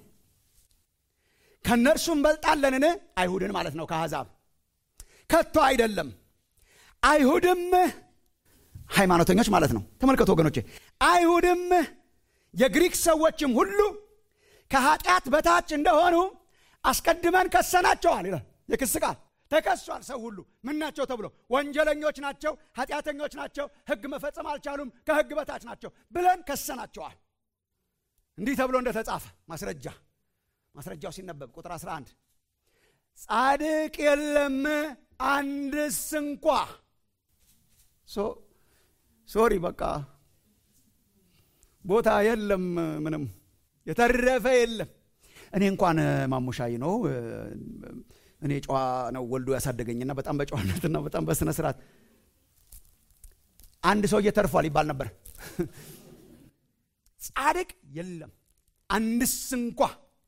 ከእነርሱ እንበልጣለንን አይሁድን ማለት ነው ከአሕዛብ ከቶ አይደለም አይሁድም ሃይማኖተኞች ማለት ነው ተመልከቱ ወገኖቼ አይሁድም የግሪክ ሰዎችም ሁሉ ከኃጢአት በታች እንደሆኑ አስቀድመን ከሰናቸዋል ይላል የክስ ቃል ተከሷል ሰው ሁሉ ምን ናቸው ተብሎ ወንጀለኞች ናቸው ኃጢአተኞች ናቸው ህግ መፈጸም አልቻሉም ከህግ በታች ናቸው ብለን ከሰናቸዋል እንዲህ ተብሎ እንደተጻፈ ማስረጃ ማስረጃው ሲነበብ ቁጥር 11 ጻድቅ የለም አንድስ እንኳ ሶሪ በቃ ቦታ የለም ምንም የተረፈ የለም እኔ እንኳን ማሙሻይ ነው እኔ ጨዋ ነው ወልዶ ያሳደገኝና በጣም በጨዋነትና በጣም በስነ ስርዓት አንድ ሰው እየተርፏል ይባል ነበር ጻድቅ የለም አንድስ እንኳ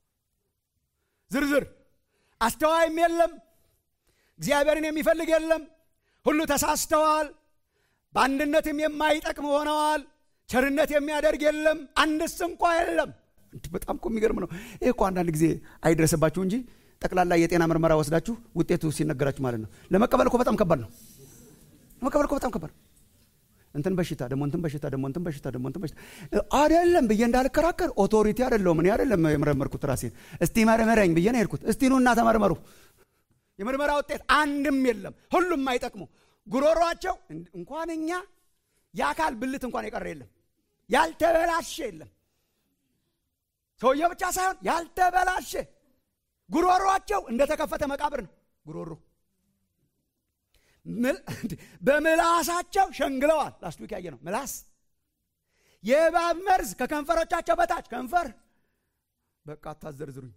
ዝርዝር አስተዋይም የለም እግዚአብሔርን የሚፈልግ የለም ሁሉ ተሳስተዋል በአንድነትም የማይጠቅም ሆነዋል ቸርነት የሚያደርግ የለም አንድስ እንኳ የለም በጣም እኮ የሚገርም ነው ይህ እኮ አንዳንድ ጊዜ አይድረስባችሁ እንጂ ጠቅላላ የጤና ምርመራ ወስዳችሁ ውጤቱ ሲነገራችሁ ማለት ነው ለመቀበል እኮ በጣም ከባድ ነው ለመቀበል እኮ በጣም ከባድ እንትን በሽታ ደግሞ እንትን በሽታ ደግሞ እንትን በሽታ ደግሞ እንትን በሽታ አይደለም ብዬ እንዳልከራከር ኦቶሪቲ አይደለሁም እኔ አይደለም የመረመርኩት ራሴን እስቲ መርምረኝ ብዬ ነው ሄድኩት እስቲ ኑና ተመርመሩ የምርመራ ውጤት አንድም የለም ሁሉም አይጠቅሙ ጉሮሯቸው እንኳን እኛ የአካል ብልት እንኳን የቀረ የለም ያልተበላሸ የለም ሰውየ ብቻ ሳይሆን ያልተበላሸ ጉሮሯቸው እንደተከፈተ መቃብር ነው ጉሮሮ በምላሳቸው ሸንግለዋል ላስት ዊክ ያየ ነው ምላስ የእባብ መርዝ ከከንፈሮቻቸው በታች ከንፈር በቃ አታዘርዝሩኝ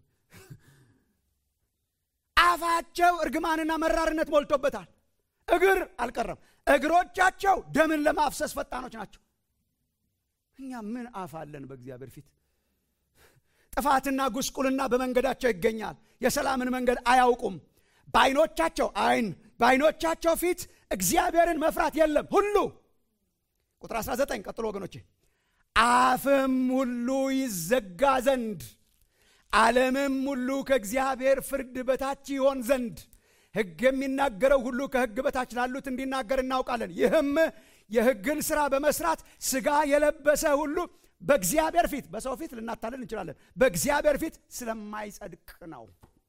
አፋቸው እርግማንና መራርነት ሞልቶበታል እግር አልቀረም እግሮቻቸው ደምን ለማፍሰስ ፈጣኖች ናቸው እኛ ምን አፍ አለን በእግዚአብሔር ፊት ጥፋትና ጉስቁልና በመንገዳቸው ይገኛል የሰላምን መንገድ አያውቁም በአይኖቻቸው አይን በአይኖቻቸው ፊት እግዚአብሔርን መፍራት የለም ሁሉ ቁጥር 19 ቀጥሎ ወገኖቼ አፍም ሁሉ ይዘጋ ዘንድ ዓለምም ሁሉ ከእግዚአብሔር ፍርድ በታች ይሆን ዘንድ ሕግ የሚናገረው ሁሉ ከሕግ በታች ላሉት እንዲናገር እናውቃለን ይህም የሕግን ሥራ በመስራት ሥጋ የለበሰ ሁሉ በእግዚአብሔር ፊት በሰው ፊት ልናታለን እንችላለን በእግዚአብሔር ፊት ስለማይጸድቅ ነው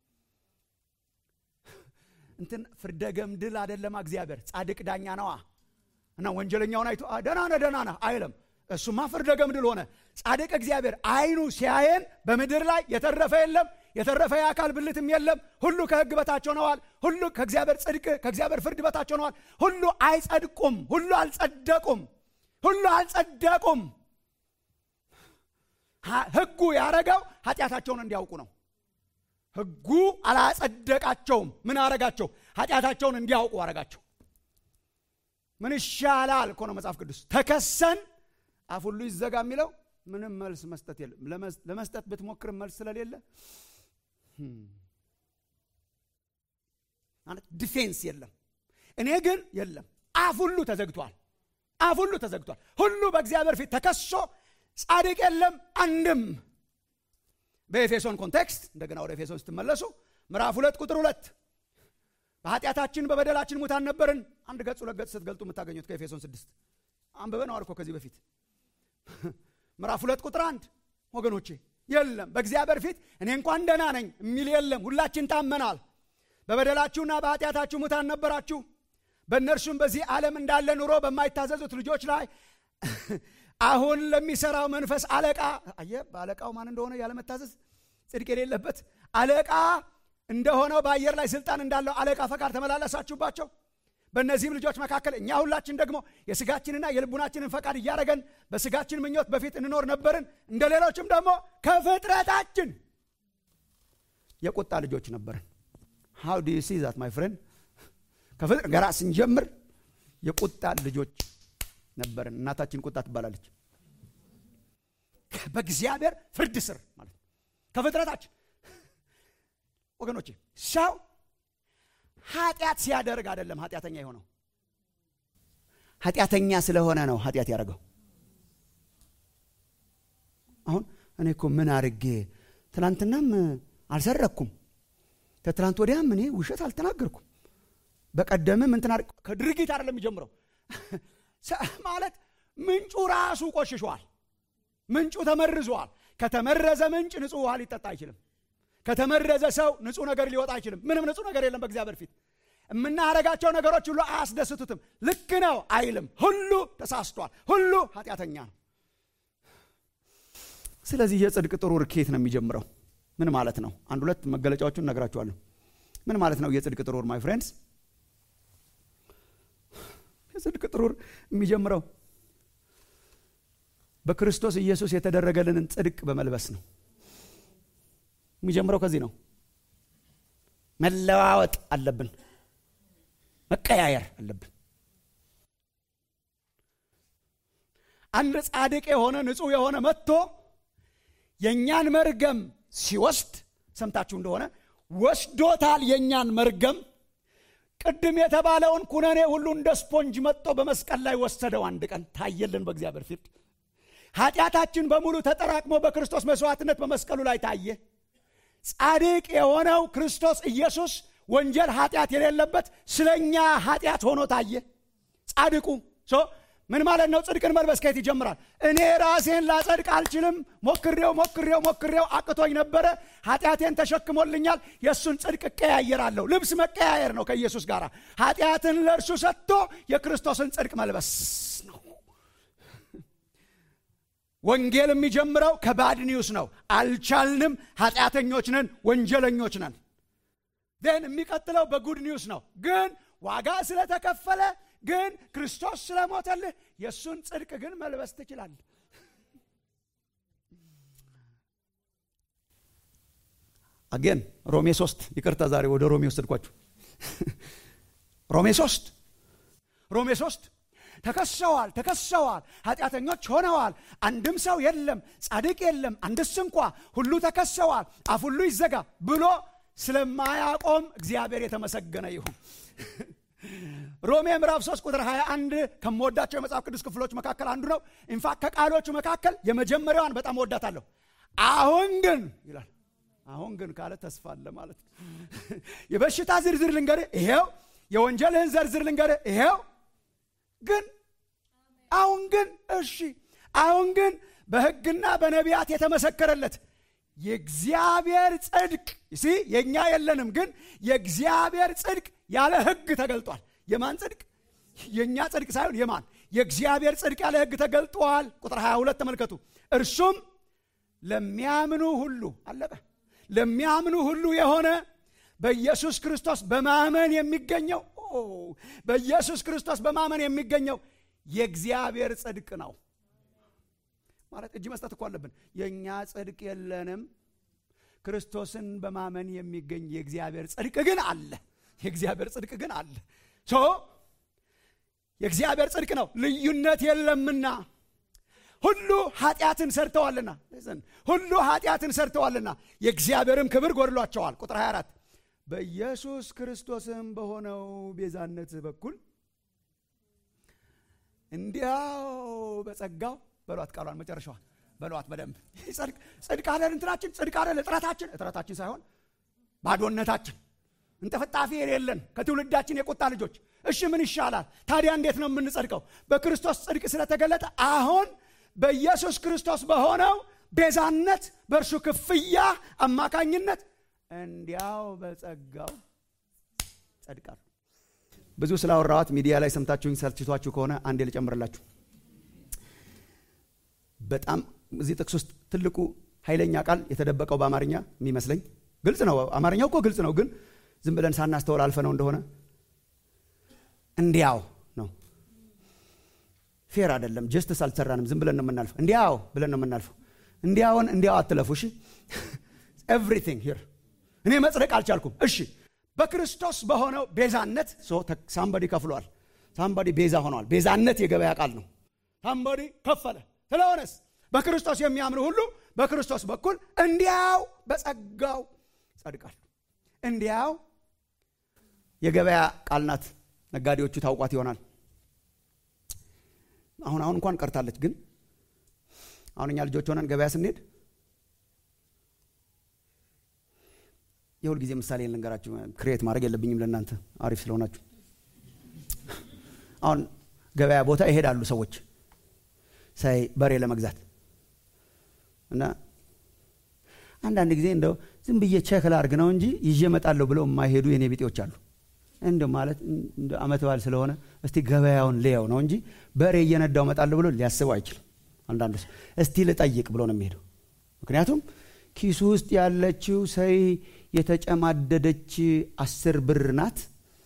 እንትን ፍርደ ገምድል አደለማ እግዚአብሔር ጻድቅ ዳኛ ነዋ እና ወንጀለኛውን አይቶ ደና ነ ደና ነ አይለም እሱማ ፍርደ ገምድል ሆነ ጻድቅ እግዚአብሔር አይኑ ሲያየን በምድር ላይ የተረፈ የለም የተረፈ የአካል ብልትም የለም ሁሉ ከህግ በታች ሆነዋል ሁሉ ከእግዚአብሔር ጽድቅ ከእግዚአብሔር ፍርድ በታች ሆነዋል ሁሉ አይጸድቁም ሁሉ አልጸደቁም ሁሉ አልጸደቁም ህጉ ያረገው ኃጢአታቸውን እንዲያውቁ ነው ህጉ አላጸደቃቸውም ምን አረጋቸው ኃጢአታቸውን እንዲያውቁ አረጋቸው ምን ይሻላል እኮ ነው መጽሐፍ ቅዱስ ተከሰን አፍ ሁሉ ይዘጋ የሚለው ምንም መልስ መስጠት የለም ለመስጠት ብትሞክርም መልስ ስለሌለ ማለት ዲፌንስ የለም እኔ ግን የለም አፍ ሁሉ ተዘግቷል አፍ ሁሉ ተዘግቷል ሁሉ በእግዚአብሔር ፊት ተከሶ ጻድቅ የለም አንድም በኤፌሶን ኮንቴክስት እንደገና ወደ ኤፌሶን ስትመለሱ ምዕራፍ ሁለት ቁጥር ሁለት በኃጢአታችን በበደላችን ሙታን ነበርን አንድ ገጽ ሁለት ገጽ ስትገልጡ የምታገኙት ከኤፌሶን ስድስት አንብበ ነው አልኮ ከዚህ በፊት ምዕራፍ ሁለት ቁጥር አንድ ወገኖቼ የለም በእግዚአብሔር ፊት እኔ እንኳን ደህና ነኝ የሚል የለም ሁላችን ታመናል በበደላችሁና በኃጢአታችሁ ሙታን ነበራችሁ በእነርሱም በዚህ ዓለም እንዳለ ኑሮ በማይታዘዙት ልጆች ላይ አሁን ለሚሰራው መንፈስ አለቃ አየ በአለቃው ማን እንደሆነ ያለመታዘዝ ጽድቅ የሌለበት አለቃ እንደሆነው በአየር ላይ ስልጣን እንዳለው አለቃ ፈቃድ ተመላለሳችሁባቸው በእነዚህም ልጆች መካከል እኛ ሁላችን ደግሞ የስጋችንና የልቡናችንን ፈቃድ እያደረገን በስጋችን ምኞት በፊት እንኖር ነበርን እንደ ሌሎችም ደግሞ ከፍጥረታችን የቁጣ ልጆች ነበርን ሃው ዱ ሲ ዛት ማይ ፍሬንድ ከፍጥረት ገራ ስንጀምር የቁጣ ልጆች ነበርን እናታችን ቁጣ ትባላለች በእግዚአብሔር ፍርድ ስር ማለት ነው ከፍጥረታችን ወገኖቼ ሰው ኃጢአት ሲያደርግ አይደለም ኃጢአተኛ የሆነው ኃጢአተኛ ስለሆነ ነው ኃጢአት ያደረገው አሁን እኔ እኮ ምን አርጌ ትናንትናም አልሰረኩም ከትናንት ወዲያም እኔ ውሸት አልተናገርኩም በቀደምም እንትና ከድርጊት አይደለም የሚጀምረው ማለት ምንጩ ራሱ ቆሽሿል ምንጩ ተመርዟል ከተመረዘ ምንጭ ንጹህ ውሃ ሊጠጣ አይችልም ከተመረዘ ሰው ንጹህ ነገር ሊወጣ አይችልም ምንም ንጹህ ነገር የለም በእግዚአብሔር ፊት የምናረጋቸው ነገሮች ሁሉ አያስደስቱትም ልክ ነው አይልም ሁሉ ተሳስቷል ሁሉ ኃጢአተኛ ነው ስለዚህ የጽድቅ ጥሩር ኬት ነው የሚጀምረው ምን ማለት ነው አንድ ሁለት መገለጫዎቹን ነግራችኋለሁ ምን ማለት ነው የጽድቅ ጥሩር ማይ ፍሬንድስ የጽድቅ ጥሩር የሚጀምረው በክርስቶስ ኢየሱስ የተደረገልንን ጽድቅ በመልበስ ነው የሚጀምረው ከዚህ ነው መለዋወጥ አለብን መቀያየር አለብን አንድ ጻድቅ የሆነ ንጹህ የሆነ መጥቶ የእኛን መርገም ሲወስድ ሰምታችሁ እንደሆነ ወስዶታል የእኛን መርገም ቅድም የተባለውን ኩነኔ ሁሉ እንደ ስፖንጅ መጥቶ በመስቀል ላይ ወሰደው አንድ ቀን ታየልን በእግዚአብሔር ፊት ኃጢአታችን በሙሉ ተጠራቅሞ በክርስቶስ መስዋዕትነት በመስቀሉ ላይ ታየ ጻድቅ የሆነው ክርስቶስ ኢየሱስ ወንጀል ኃጢአት የሌለበት ስለኛ ኃጢአት ሆኖ ታየ ጻድቁ ምን ማለት ነው ጽድቅን መልበስ ከየት ይጀምራል እኔ ራሴን ላጸድቅ አልችልም ሞክሬው ሞክሬው ሞክሬው አቅቶኝ ነበረ ኃጢአቴን ተሸክሞልኛል የእሱን ጽድቅ እቀያየራለሁ ልብስ መቀያየር ነው ከኢየሱስ ጋር ኃጢአትን ለእርሱ ሰጥቶ የክርስቶስን ጽድቅ መልበስ ነው ወንጌል የሚጀምረው ከባድ ኒውስ ነው አልቻልንም ኃጢአተኞች ነን ወንጀለኞች ነን ን የሚቀጥለው በጉድ ኒውስ ነው ግን ዋጋ ስለተከፈለ ግን ክርስቶስ ስለሞተልህ የእሱን ጽድቅ ግን መልበስ ትችላለህ አጌን ሮሜ ሶስት ይቅርታ ዛሬ ወደ ሮሜ ወሰድኳችሁ ሮሜ ሶስት ሮሜ ሶስት ተከሰዋል ተከሰዋል ኃጢአተኞች ሆነዋል አንድም ሰው የለም ጻድቅ የለም አንድስ እንኳ ሁሉ ተከሰዋል አፍ ሁሉ ይዘጋ ብሎ ስለማያቆም እግዚአብሔር የተመሰገነ ይሁን ሮሜ ምዕራፍ 3 ቁጥር 21 ከምወዳቸው የመጽሐፍ ቅዱስ ክፍሎች መካከል አንዱ ነው ኢንፋክት ከቃሎቹ መካከል የመጀመሪያዋን በጣም ወዳታለሁ አሁን ግን ይላል አሁን ግን ካለ ተስፋ አለ ማለት ነው የበሽታ ዝርዝር ልንገር ይሄው የወንጀልህን ዘርዝር ልንገር ይሄው ግን አሁን ግን እሺ አሁን ግን በህግና በነቢያት የተመሰከረለት የእግዚአብሔር ጽድቅ ሲ የእኛ የለንም ግን የእግዚአብሔር ጽድቅ ያለ ህግ ተገልጧል የማን ጽድቅ የእኛ ጽድቅ ሳይሆን የማን የእግዚአብሔር ጽድቅ ያለ ህግ ተገልጧል ቁጥር 22 ተመልከቱ እርሱም ለሚያምኑ ሁሉ አለቀ ለሚያምኑ ሁሉ የሆነ በኢየሱስ ክርስቶስ በማመን የሚገኘው በኢየሱስ ክርስቶስ በማመን የሚገኘው የእግዚአብሔር ጽድቅ ነው ማለት እጅ መስጠት እኮ አለብን የእኛ ጽድቅ የለንም ክርስቶስን በማመን የሚገኝ የእግዚአብሔር ጽድቅ ግን አለ የእግዚአብሔር ጽድቅ ግን አለ ሶ የእግዚአብሔር ጽድቅ ነው ልዩነት የለምና ሁሉ ኃጢአትን ሰርተዋልና ሁሉ ኃጢአትን ሰርተዋልና የእግዚአብሔርም ክብር ጎድሏቸዋል ቁጥር 24 በኢየሱስ ክርስቶስም በሆነው ቤዛነት በኩል እንዲያው በጸጋው በሏት ቃሏን መጨረሻዋል በሏት በደንብ ጽድቅ አለን እንትናችን ጽድቅ አለን እጥረታችን እጥረታችን ሳይሆን ባዶነታችን እንጠፈጣፊ የሌለን ከትውልዳችን የቁጣ ልጆች እሺ ምን ይሻላል ታዲያ እንዴት ነው የምንጸድቀው በክርስቶስ ጽድቅ ስለተገለጠ አሁን በኢየሱስ ክርስቶስ በሆነው ቤዛነት በእርሱ ክፍያ አማካኝነት እንዲያው በጸጋው ጸድቃሉ ብዙ ስላወራዋት ሚዲያ ላይ ሰምታችሁኝ ሰልችቷችሁ ከሆነ አንዴ ልጨምርላችሁ በጣም እዚህ ጥቅስ ውስጥ ትልቁ ኃይለኛ ቃል የተደበቀው በአማርኛ የሚመስለኝ ግልጽ ነው አማርኛው እኮ ግልጽ ነው ግን ዝም ብለን ሳናስተውል አልፈ ነው እንደሆነ እንዲያው ነው ፌር አይደለም ጀስትስ አልሰራንም ዝም ብለን ነው የምናልፈው እንዲያው ብለን ነው የምናልፈው እንዲያውን እንዲያው አትለፉ እሺ ኤቭሪቲንግ ሂር እኔ መጽደቅ አልቻልኩም እሺ በክርስቶስ በሆነው ቤዛነት ሳምባዲ ከፍሏል ሳምባዲ ቤዛ ሆነዋል ቤዛነት የገበያ ቃል ነው ሳምባዲ ከፈለ ስለሆነስ በክርስቶስ የሚያምኑ ሁሉ በክርስቶስ በኩል እንዲያው በጸጋው ጸድቃሉ እንዲያው የገበያ ቃል ናት ነጋዴዎቹ ታውቋት ይሆናል አሁን አሁን እንኳን ቀርታለች ግን አሁን እኛ ልጆች ሆነን ገበያ ስንሄድ የሁል ጊዜ ምሳሌ ልንገራችሁ ክሬት ማድረግ የለብኝም ለእናንተ አሪፍ ስለሆናችሁ አሁን ገበያ ቦታ ይሄዳሉ ሰዎች ሳይ በሬ ለመግዛት እና አንዳንድ ጊዜ እንደው ዝም ብዬ ቸክ ላርግ ነው እንጂ ይዤ እመጣለሁ ብለው የማይሄዱ የኔ ቢጤዎች አሉ እንደ ማለት አመት በዓል ስለሆነ እስቲ ገበያውን ልየው ነው እንጂ በሬ እየነዳው እመጣለሁ ብሎ ሊያስበው አይችልም አንዳንዱ ሰው እስቲ ልጠይቅ ብሎ ነው የሚሄደው ምክንያቱም ኪሱ ውስጥ ያለችው ሰይ የተጨማደደች አስር ብር ናት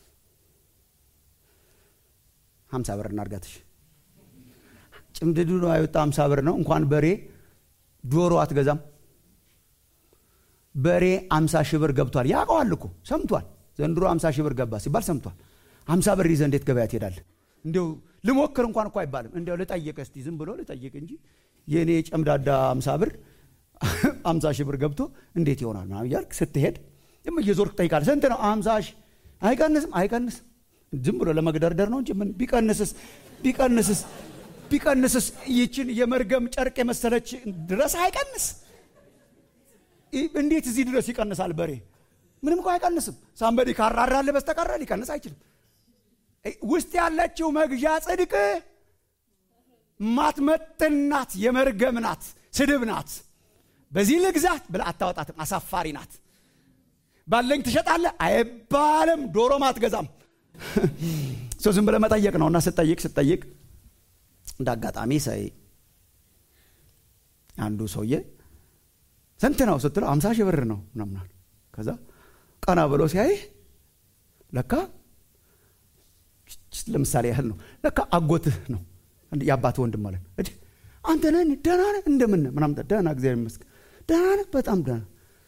ሀምሳ ብር እናርጋትሽ ጭምድዱ ነው የወጣ ሀምሳ ብር ነው እንኳን በሬ ዶሮ አትገዛም በሬ አምሳ ሺህ ብር ገብቷል ያውቀዋል እኮ ሰምቷል ዘንድሮ አምሳ ሺህ ብር ገባ ሲባል ሰምቷል አምሳ ብር ይዘ እንዴት ገበያ ትሄዳለህ እንዲው ልሞክር እንኳን እኮ አይባልም እንዲያው ልጠይቅ እስቲ ዝም ብሎ ልጠይቅ እንጂ የእኔ ጨምዳዳ አምሳ ብር አምሳ ሺህ ብር ገብቶ እንዴት ይሆናል ምናምን እያልክ ስትሄድ ዝም እየዞርክ ጠይቃል ስንት ነው አምሳ ሺህ አይቀንስም አይቀንስም ዝም ብሎ ለመግደርደር ነው እንጂ ምን ቢቀንስስ ቢቀንስስ ቢቀንስስ ይችን የመርገም ጨርቅ የመሰለች ድረስ አይቀንስ እንዴት እዚህ ድረስ ይቀንሳል በሬ ምንም እኮ አይቀንስም ሳንበዲ ካራራለ በስተቀረ ሊቀንስ አይችልም ውስጥ ያለችው መግዣ ጽድቅ ማትመጥን ናት የመርገም ናት ስድብ ናት በዚህ ልግዛት ብለ አታወጣትም አሳፋሪ ናት ባለኝ ትሸጣለ አይባልም ዶሮም አትገዛም ሰው ዝም ብለ መጠየቅ ነው እና ስጠይቅ ስጠይቅ እንደ አጋጣሚ ሳይ አንዱ ሰውዬ ስንት ነው ስትለው አምሳ ሺህ ብር ነው ምናምናል ከዛ ቀና ብሎ ሲያይ ለካ ለምሳሌ ያህል ነው ለካ አጎትህ ነው የአባት ወንድም ማለት ነው አንተ ነህ ደህና ነህ እንደምን ምናም ደህና እግዚአብሔር ይመስገን ደህና ነህ በጣም ደህና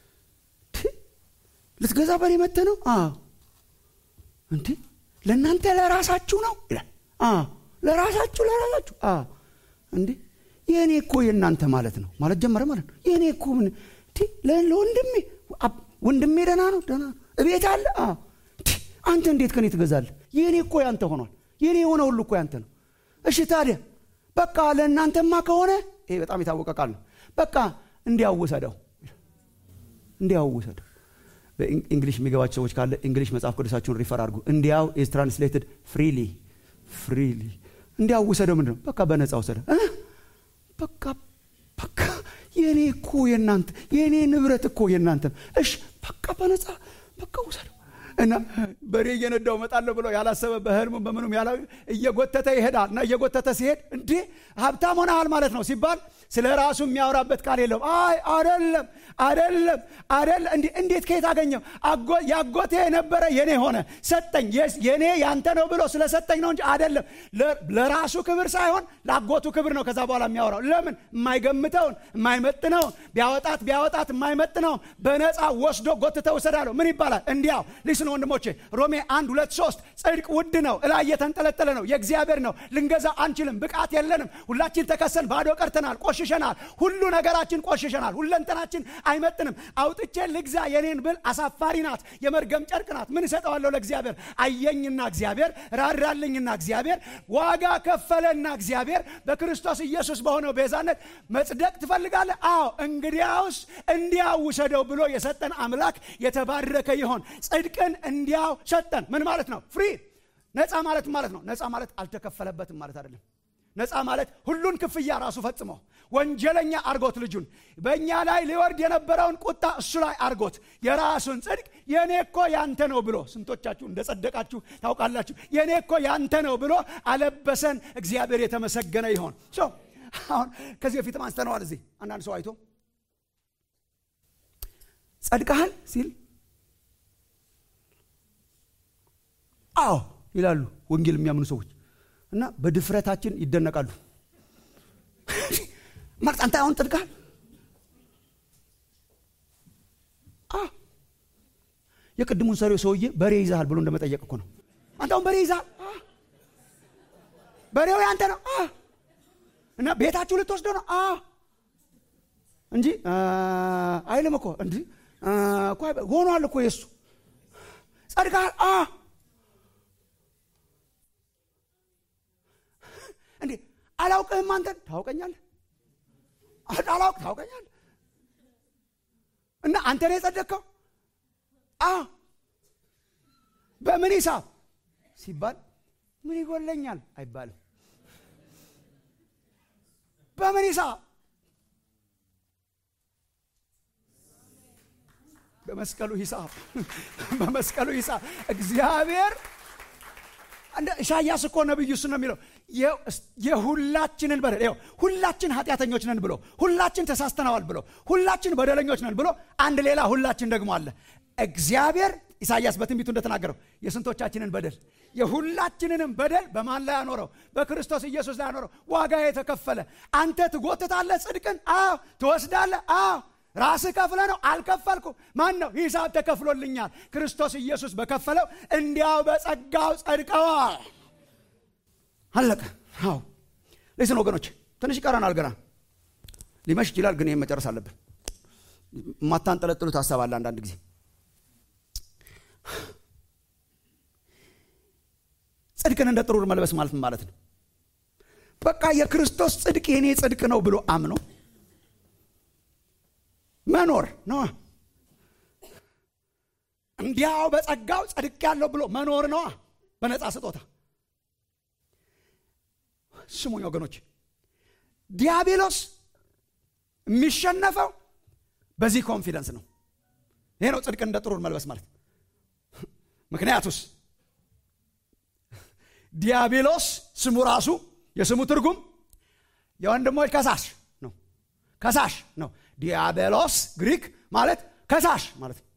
ልትገዛ በሬ መተ ነው እንዴ ለእናንተ ለራሳችሁ ነው ይላል ለራሳችሁ ለራሳችሁ እንዴ የእኔ እኮ የእናንተ ማለት ነው ማለት ጀመረ ማለት ነው የእኔ እኮ ምን ለወንድሜ ወንድሜ ደህና ነው ደህና ነው እቤት አለ አንተ እንዴት ከኔ ትገዛለህ የእኔ እኮ ያንተ ሆኗል የእኔ የሆነ ሁሉ እኮ ያንተ ነው እሺ ታዲያ በቃ ለእናንተማ ከሆነ ይሄ በጣም የታወቀ ቃል ነው በቃ እንዲያውሰደው እንዲያውሰደው በእንግሊሽ የሚገባቸው ሰዎች ካለ እንግሊሽ መጽሐፍ ቅዱሳችሁን ሪፈር አድርጉ እንዲያው ኢዝ ትራንስሌትድ ፍሪሊ ፍሪሊ እንዲያውሰደው ምንድን ነው በቃ በነፃ ውሰደ በቃ በቃ የእኔ እኮ የእናንተ የእኔ ንብረት እኮ የእናንተ እሽ በቃ በነፃ በቃ ውሰደው እና በሬ እየነዳው መጣለሁ ብሎ ያላሰበ በህልሙም በምኑም ያላ እየጎተተ ይሄዳል እና እየጎተተ ሲሄድ እንዴ ሀብታም ሆነሃል ማለት ነው ሲባል ስለ ራሱ የሚያወራበት ቃል የለውም አይ አደለም አደለም አደለ እንዴት ከየት አገኘው ያጎቴ የነበረ የኔ ሆነ ሰጠኝ የኔ ያንተ ነው ብሎ ስለሰጠኝ ነው እንጂ አደለም ለራሱ ክብር ሳይሆን ለአጎቱ ክብር ነው ከዛ በኋላ የሚያወራው ለምን የማይገምተውን የማይመጥነውን ቢያወጣት ቢያወጣት የማይመጥነውን በነፃ ወስዶ ጎትተ ውሰዳለሁ ምን ይባላል እንዲያው ሊስን ወንድሞቼ ሮሜ አንድ ሁለት ሶስት ጽድቅ ውድ ነው እላይ የተንጠለጠለ ነው የእግዚአብሔር ነው ልንገዛ አንችልም ብቃት የለንም ሁላችን ተከሰን ባዶ ቀርተናል ቆሸ ቆሽሸናል። ሁሉ ነገራችን ቆሽሸናል። ሁለንተናችን አይመጥንም። አውጥቼ ልግዛ የኔን ብል አሳፋሪ ናት፣ የመርገም ጨርቅ ናት። ምን እሰጠዋለሁ ለእግዚአብሔር? አየኝና እግዚአብሔር ራራልኝና እግዚአብሔር ዋጋ ከፈለና እግዚአብሔር በክርስቶስ ኢየሱስ በሆነው ቤዛነት መጽደቅ ትፈልጋለህ? አዎ እንግዲያውስ እንዲያው ውሰደው ብሎ የሰጠን አምላክ የተባረከ ይሆን። ጽድቅን እንዲያው ሰጠን። ምን ማለት ነው? ፍሪ ነፃ ማለት ማለት ነው። ነፃ ማለት አልተከፈለበትም ማለት አይደለም። ነፃ ማለት ሁሉን ክፍያ ራሱ ፈጽሞ ወንጀለኛ አርጎት ልጁን በእኛ ላይ ሊወርድ የነበረውን ቁጣ እሱ ላይ አርጎት የራሱን ጽድቅ የእኔ እኮ ያንተ ነው ብሎ ስንቶቻችሁ እንደጸደቃችሁ ታውቃላችሁ። የእኔ እኮ ያንተ ነው ብሎ አለበሰን። እግዚአብሔር የተመሰገነ ይሆን። አሁን ከዚህ በፊትም አንስተነዋል። እዚህ አንዳንድ ሰው አይቶ ጸድቀሃል ሲል አዎ ይላሉ ወንጌል የሚያምኑ ሰዎች እና በድፍረታችን ይደነቃሉ። ማለት አንተ አሁን ጸድቀሃል? የቅድሙን ሰሪው ሰውዬ በሬ ይዛሃል ብሎ እንደመጠየቅ እኮ ነው። አንተ አሁን በሬ ይዛሃል? በሬው ያንተ ነው እና ቤታችሁ ልትወስደው ነው እንጂ አይልም እኮ እንዲ ሆኗል እኮ የእሱ ጸድቀሃል እንዴ አላውቅህም አንተን ታውቀኛለህ አላውቅ ታውቀኛለህ እና አንተ ነው የጸደቅከው አ በምን ሂሳብ ሲባል ምን ይጎለኛል አይባልም በምን ሂሳብ በመስቀሉ ሂሳብ በመስቀሉ ሂሳብ እግዚአብሔር ኢሳያስ እኮ ነብዩ እሱ ነው የሚለው የሁላችንን በደል ይኸው ሁላችን ኃጢአተኞች ነን ብሎ ሁላችን ተሳስተነዋል ብሎ ሁላችን በደለኞች ነን ብሎ አንድ ሌላ ሁላችን ደግሞ አለ እግዚአብሔር ኢሳያስ በትንቢቱ እንደተናገረው የስንቶቻችንን በደል የሁላችንንም በደል በማን ላይ አኖረው በክርስቶስ ኢየሱስ ላይ አኖረው ዋጋ የተከፈለ አንተ ትጎትታለህ ጽድቅን አዎ ትወስዳለህ አዎ ራስህ ከፍለ ነው አልከፈልኩ ማን ነው ሂሳብ ተከፍሎልኛል ክርስቶስ ኢየሱስ በከፈለው እንዲያው በጸጋው ጸድቀዋል አለቀ አዎ ሌስን ወገኖች ትንሽ ይቀረናል ገና ሊመሽ ይችላል ግን ይህም መጨረስ አለብን የማታንጠለጥሉት ሀሳብ አለ አንዳንድ ጊዜ ጽድቅን እንደ ጥሩር መልበስ ማለት ማለት ነው በቃ የክርስቶስ ጽድቅ የኔ ጽድቅ ነው ብሎ አምኖ መኖር ነዋ እንዲያው በጸጋው ጸድቅ ያለው ብሎ መኖር ነዋ በነፃ ስጦታ ስሙኝ ወገኖች ዲያብሎስ የሚሸነፈው በዚህ ኮንፊደንስ ነው ይሄ ነው ጽድቅን እንደ ጥሩር መልበስ ማለት ምክንያቱስ ዲያብሎስ ስሙ ራሱ የስሙ ትርጉም የወንድሞች ከሳሽ ነው ከሳሽ ነው ዲያብሎስ ግሪክ ማለት ከሳሽ ማለት ነው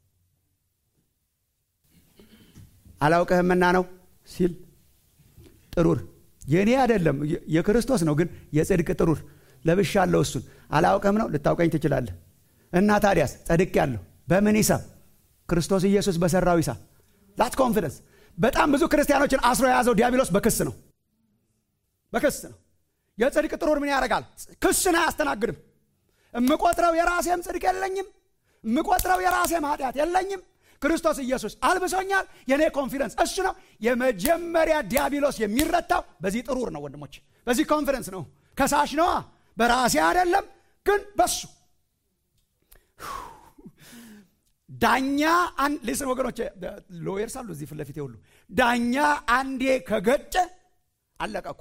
አላውቅህምና ነው ሲል ጥሩር የእኔ አይደለም የክርስቶስ ነው ግን የጽድቅ ጥሩር ለብሻለሁ እሱን አላውቅህም ነው ልታውቀኝ ትችላለህ እና ታዲያስ ጸድቅ ያለሁ በምን ሂሳብ ክርስቶስ ኢየሱስ በሰራው ሂሳብ ላት ኮንፊደንስ በጣም ብዙ ክርስቲያኖችን አስሮ የያዘው ዲያብሎስ በክስ ነው በክስ ነው የጽድቅ ጥሩር ምን ያደርጋል ክስን አያስተናግድም እምቆጥረው የራሴም ጽድቅ የለኝም እምቆጥረው የራሴም ኃጢአት የለኝም ክርስቶስ ኢየሱስ አልብሶኛል የኔ ኮንፊደንስ እሱ ነው የመጀመሪያ ዲያብሎስ የሚረታው በዚህ ጥሩር ነው ወንድሞች በዚህ ኮንፊደንስ ነው ከሳሽ ነዋ በራሴ አይደለም ግን በሱ ዳኛ ሊስን ወገኖች ሎየርስ አሉ እዚህ ፊት ለፊት ሁሉ ዳኛ አንዴ ከገጨ አለቀኩ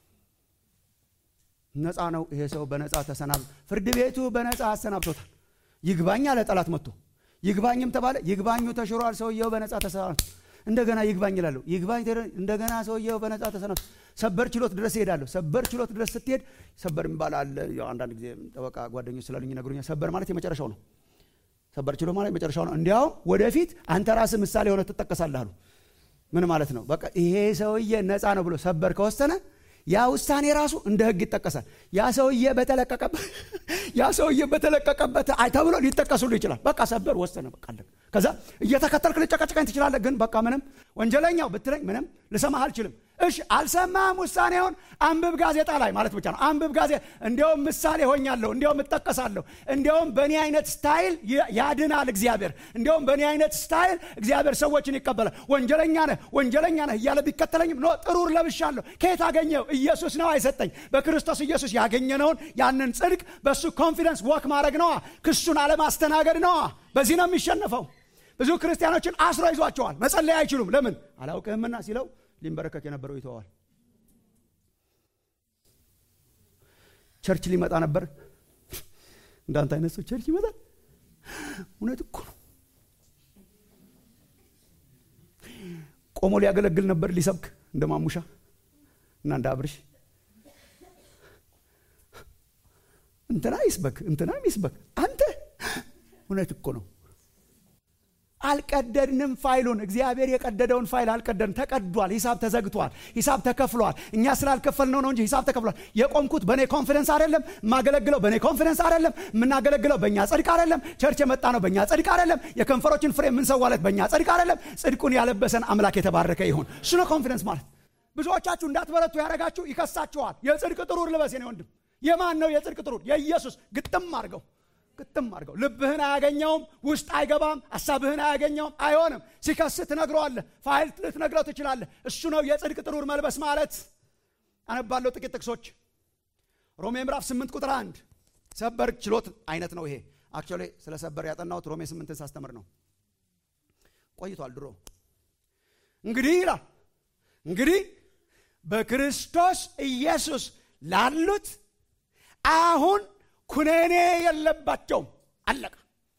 ነፃ ነው ይሄ ሰው በነፃ ተሰናብ ፍርድ ቤቱ በነፃ አሰናብቶታል ይግባኝ አለ ጠላት መጥቶ ይግባኝም ተባለ ይግባኙ ተሽሯል ሰውየው በነፃ ተሰናብ እንደገና ይግባኝ ይላለሁ ይግባኝ እንደገና ሰውየው በነፃ ተሰናብ ሰበር ችሎት ድረስ ይሄዳለሁ ሰበር ችሎት ድረስ ስትሄድ ሰበር የሚባል አለ አንዳንድ ጊዜ ጠበቃ ጓደኞች ስላሉኝ ይነግሩኛል ሰበር ማለት የመጨረሻው ነው ሰበር ችሎ ማለት መጨረሻው ነው እንዲያውም ወደፊት አንተ ራስህ ምሳሌ ሆነ ትጠቀሳለህ አሉ ምን ማለት ነው በቃ ይሄ ሰውዬ ነፃ ነው ብሎ ሰበር ከወሰነ ያ ውሳኔ ራሱ እንደ ህግ ይጠቀሳል ያ ሰውዬ በተለቀቀበት ያ ሰውዬ በተለቀቀበት ተብሎ ሊጠቀሱሉ ይችላል በቃ ሰበር ወሰነ በቃ ከዛ እየተከተልክ ልጨቀጭቀኝ ትችላለህ ግን በቃ ምንም ወንጀለኛው ብትለኝ ምንም ልሰማህ አልችልም እሺ አልሰማህም ውሳኔውን አንብብ ጋዜጣ ላይ ማለት ብቻ ነው አንብብ ጋዜ እንዲያውም ምሳሌ ሆኛለሁ እንዲያውም እጠቀሳለሁ እንዲያውም በእኔ አይነት ስታይል ያድናል እግዚአብሔር እንዲያውም በእኔ አይነት ስታይል እግዚአብሔር ሰዎችን ይቀበላል ወንጀለኛ ነህ ወንጀለኛ ነህ እያለ ቢከተለኝም ኖ ጥሩር ለብሻለሁ ከየት አገኘው ኢየሱስ ነው አይሰጠኝ በክርስቶስ ኢየሱስ ያገኘነውን ያንን ጽድቅ በእሱ ኮንፊደንስ ወክ ማድረግ ነዋ ክሱን አለማስተናገድ ነዋ በዚህ ነው የሚሸነፈው ብዙ ክርስቲያኖችን አስሮ ይዟቸዋል መጸለይ አይችሉም ለምን አላውቅህምና ሲለው ሊንበረከክ የነበረው ይተዋል ቸርች ሊመጣ ነበር እንዳንተ አይነት ሰው ቸርች ይመጣል እውነት እኮ ነው ቆሞ ሊያገለግል ነበር ሊሰብክ እንደ ማሙሻ እና እንደ አብርሽ እንትና ይስበክ እንትና ይስበክ አንተ እውነት እኮ ነው አልቀደድንም ፋይሉን እግዚአብሔር የቀደደውን ፋይል አልቀደድን ተቀዷል ሂሳብ ተዘግቷል ሂሳብ ተከፍሏል እኛ ስላልከፈልነው ነው እንጂ ሂሳብ ተከፍሏል የቆምኩት በእኔ ኮንፊደንስ አይደለም የማገለግለው በእኔ ኮንፊደንስ አይደለም የምናገለግለው በእኛ ጽድቅ አይደለም ቸርች የመጣ ነው በእኛ ጽድቅ አይደለም የከንፈሮችን ፍሬ የምንሰዋለት በእኛ ጽድቅ አይደለም ጽድቁን ያለበሰን አምላክ የተባረከ ይሁን እሱ ነው ኮንፊደንስ ማለት ብዙዎቻችሁ እንዳትበረቱ ያደረጋችሁ ይከሳችኋል የጽድቅ ጥሩር ልበስ ነው ወንድም የማን ነው የጽድቅ ጥሩር የኢየሱስ ግጥም አድርገው ግጥም አድርገው ልብህን አያገኘውም ውስጥ አይገባም ሀሳብህን አያገኘውም አይሆንም ሲከስ ትነግረዋለህ ፋይል ልትነግረው ትችላለህ እሱ ነው የጽድቅ ጥሩር መልበስ ማለት አነባለሁ ጥቂት ጥቅሶች ሮሜ ምዕራፍ 8 ቁጥር 1 ሰበር ችሎት አይነት ነው ይሄ አክቹዋሊ ስለ ሰበር ያጠናሁት ሮሜ 8 ሳስተምር ነው ቆይቷል ድሮ እንግዲህ ይላል እንግዲህ በክርስቶስ ኢየሱስ ላሉት አሁን ኩነኔ የለባቸውም አለቀ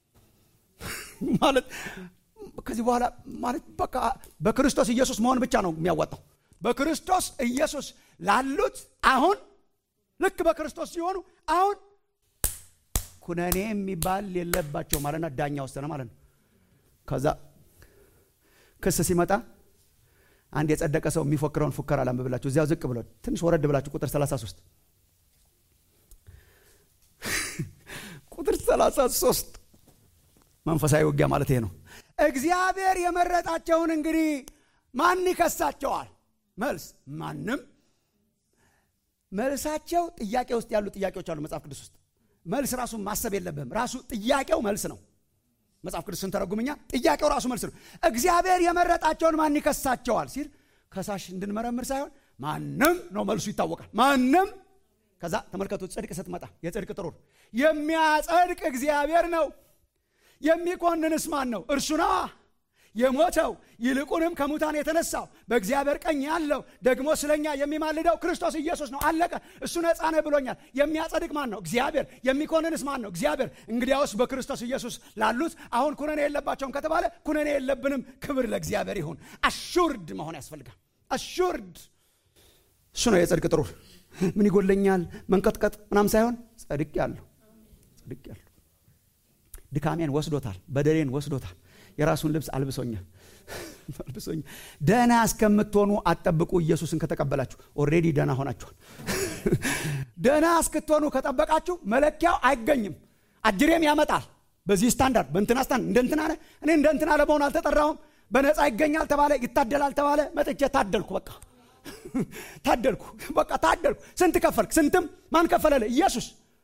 ማለት ከዚህ በኋላ ማለት በቃ በክርስቶስ ኢየሱስ መሆን ብቻ ነው የሚያዋጣው በክርስቶስ ኢየሱስ ላሉት አሁን ልክ በክርስቶስ ሲሆኑ አሁን ኩነኔ የሚባል የለባቸው ማለትና ዳኛ ወሰነ ማለት ነው ከዛ ክስ ሲመጣ አንድ የጸደቀ ሰው የሚፎክረውን ፉከራ ላንብብላችሁ እዚያው ዝቅ ብሎ ትንሽ ወረድ ብላችሁ ቁጥር 33 ቁጥር 33 መንፈሳዊ ውጊያ ማለት ይሄ ነው እግዚአብሔር የመረጣቸውን እንግዲህ ማን ይከሳቸዋል መልስ ማንም መልሳቸው ጥያቄ ውስጥ ያሉ ጥያቄዎች አሉ መጽሐፍ ቅዱስ ውስጥ መልስ ራሱ ማሰብ የለብህም ራሱ ጥያቄው መልስ ነው መጽሐፍ ቅዱስ ስንተረጉምኛ ጥያቄው ራሱ መልስ ነው እግዚአብሔር የመረጣቸውን ማን ይከሳቸዋል ሲል ከሳሽ እንድንመረምር ሳይሆን ማንም ነው መልሱ ይታወቃል ማንም ከዛ ተመልከቱ ጽድቅ ስትመጣ የጽድቅ ጥሩር የሚያጸድቅ እግዚአብሔር ነው የሚኮንንስ ማን ነው እርሱ ነዋ የሞተው ይልቁንም ከሙታን የተነሳው በእግዚአብሔር ቀኝ ያለው ደግሞ ስለኛ የሚማልደው ክርስቶስ ኢየሱስ ነው አለቀ እሱ ነፃ ነህ ብሎኛል የሚያጸድቅ ማን ነው እግዚአብሔር የሚኮንንስ ማን ነው እግዚአብሔር እንግዲያውስ በክርስቶስ ኢየሱስ ላሉት አሁን ኩነኔ የለባቸውም ከተባለ ኩነኔ የለብንም ክብር ለእግዚአብሔር ይሁን አሹርድ መሆን ያስፈልጋል አሹርድ እሱ ነው የጽድቅ ጥሩር ምን ይጎለኛል መንቀጥቀጥ ምናም ሳይሆን ጸድቅ ያለሁ ጸድቅ ያለሁ ድካሜን ወስዶታል በደሌን ወስዶታል የራሱን ልብስ አልብሶኛል አልብሶኛል ደህና እስከምትሆኑ አጠብቁ ኢየሱስን ከተቀበላችሁ ኦሬዲ ደህና ሆናችኋል ደህና እስክትሆኑ ከጠበቃችሁ መለኪያው አይገኝም አጅሬም ያመጣል በዚህ ስታንዳርድ በእንትና ስታንድ እንደ እንትና እኔ እንደ እንትና ለመሆን አልተጠራሁም በነፃ ይገኛል ተባለ ይታደላል ተባለ መጥቼ ታደልኩ በቃ ታደልኩ በቃ ታደልኩ ስንት ከፈልክ ስንትም ማን ከፈለለ ኢየሱስ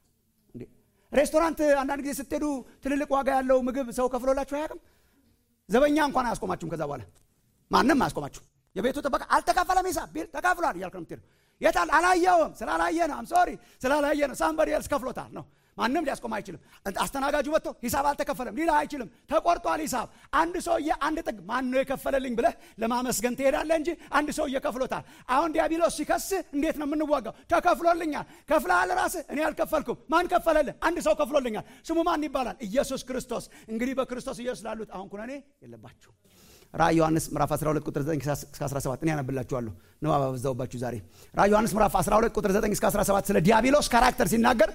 ሬስቶራንት አንዳንድ ጊዜ ስትሄዱ ትልልቅ ዋጋ ያለው ምግብ ሰው ከፍሎላችሁ አያውቅም ዘበኛ እንኳን አያስቆማችሁም ከዛ በኋላ ማንም አያስቆማችሁ የቤቱ ጥበቃ አልተከፈለም ሂሳብ ቢል ተካፍሏል እያልክ ነው የምትሄደው የታል አላየውም ስላላየ ነው አም ሶሪ ስላላየ ነው ሳምበሪ ኤልስ ከፍሎታል ነው ማንም ሊያስቆም አይችልም አስተናጋጁ መጥቶ ሂሳብ አልተከፈለም ሊላ አይችልም ተቆርጧል ሂሳብ አንድ ሰውዬ አንድ ጥግ ማን ነው የከፈለልኝ ብለህ ለማመስገን ትሄዳለህ እንጂ አንድ ሰውዬ ከፍሎታል አሁን ዲያብሎስ ሲከስ እንዴት ነው የምንዋጋው ተከፍሎልኛል ከፍለሃል ራስህ እኔ አልከፈልኩም ማን ከፈለልህ አንድ ሰው ከፍሎልኛል ስሙ ማን ይባላል ኢየሱስ ክርስቶስ እንግዲህ በክርስቶስ ኢየሱስ ላሉት አሁን ኩነኔ የለባችሁ ራእይ ዮሐንስ ምዕራፍ 12 ቁጥር 9 እስከ 17 እኔ ያነብላችኋለሁ ንባብ አበዛውባችሁ ዛሬ ራእይ ዮሐንስ ምዕራፍ 12 ቁጥር 9 እስከ 17 ስለ ዲያብሎስ ካራክተር ሲናገር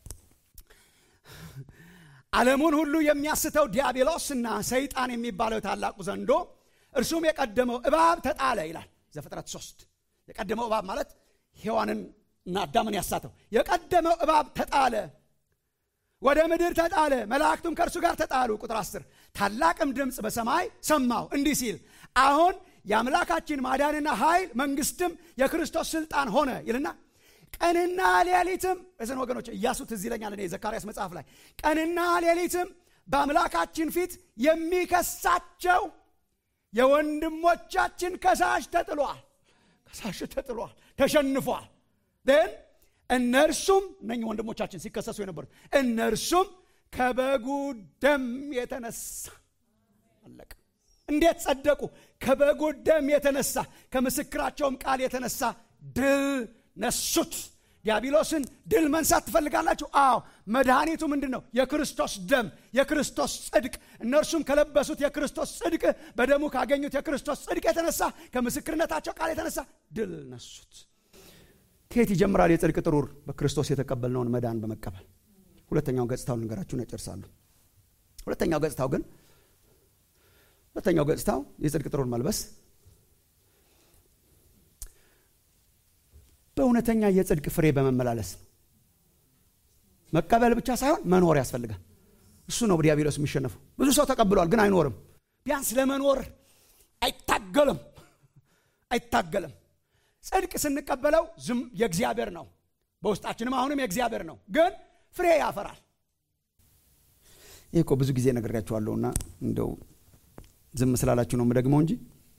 ዓለሙን ሁሉ የሚያስተው ዲያብሎስና ሰይጣን የሚባለው ታላቁ ዘንዶ እርሱም የቀደመው እባብ ተጣለ ይላል ዘፍጥረት ሶስት የቀደመው እባብ ማለት ሔዋንን እና አዳምን ያሳተው የቀደመው እባብ ተጣለ ወደ ምድር ተጣለ መላእክቱም ከእርሱ ጋር ተጣሉ ቁጥር አስር ታላቅም ድምፅ በሰማይ ሰማው እንዲህ ሲል አሁን የአምላካችን ማዳንና ኃይል መንግስትም የክርስቶስ ስልጣን ሆነ ይልና ቀንና ሌሊትም እዝን ወገኖች እያሱ ትዝ ይለኛል እኔ ዘካርያስ መጽሐፍ ላይ ቀንና ሌሊትም በአምላካችን ፊት የሚከሳቸው የወንድሞቻችን ከሳሽ ተጥሏል ከሳሽ ተጥሏል ተሸንፏል ን እነርሱም እነኝህ ወንድሞቻችን ሲከሰሱ የነበሩት እነርሱም ከበጉ ደም የተነሳ አለቀ እንዴት ጸደቁ ከበጉ ደም የተነሳ ከምስክራቸውም ቃል የተነሳ ድል ነሱት ዲያብሎስን ድል መንሳት ትፈልጋላችሁ አዎ መድኃኒቱ ምንድን ነው የክርስቶስ ደም የክርስቶስ ጽድቅ እነርሱም ከለበሱት የክርስቶስ ጽድቅ በደሙ ካገኙት የክርስቶስ ጽድቅ የተነሳ ከምስክርነታቸው ቃል የተነሳ ድል ነሱት ከየት ይጀምራል የጽድቅ ጥሩር በክርስቶስ የተቀበልነውን መዳን በመቀበል ሁለተኛው ገጽታው ልንገራችሁ እጨርሳለሁ ሁለተኛው ገጽታው ግን ሁለተኛው ገጽታው የጽድቅ ጥሩር መልበስ በእውነተኛ የጽድቅ ፍሬ በመመላለስ ነው መቀበል ብቻ ሳይሆን መኖር ያስፈልጋል እሱ ነው ዲያብሎስ የሚሸነፈው ብዙ ሰው ተቀብሏል ግን አይኖርም ቢያንስ ለመኖር አይታገልም አይታገልም ጽድቅ ስንቀበለው ዝም የእግዚአብሔር ነው በውስጣችንም አሁንም የእግዚአብሔር ነው ግን ፍሬ ያፈራል ይህ እኮ ብዙ ጊዜ ነግሬያችኋለሁና እንደው ዝም ስላላችሁ ነው የምደግመው እንጂ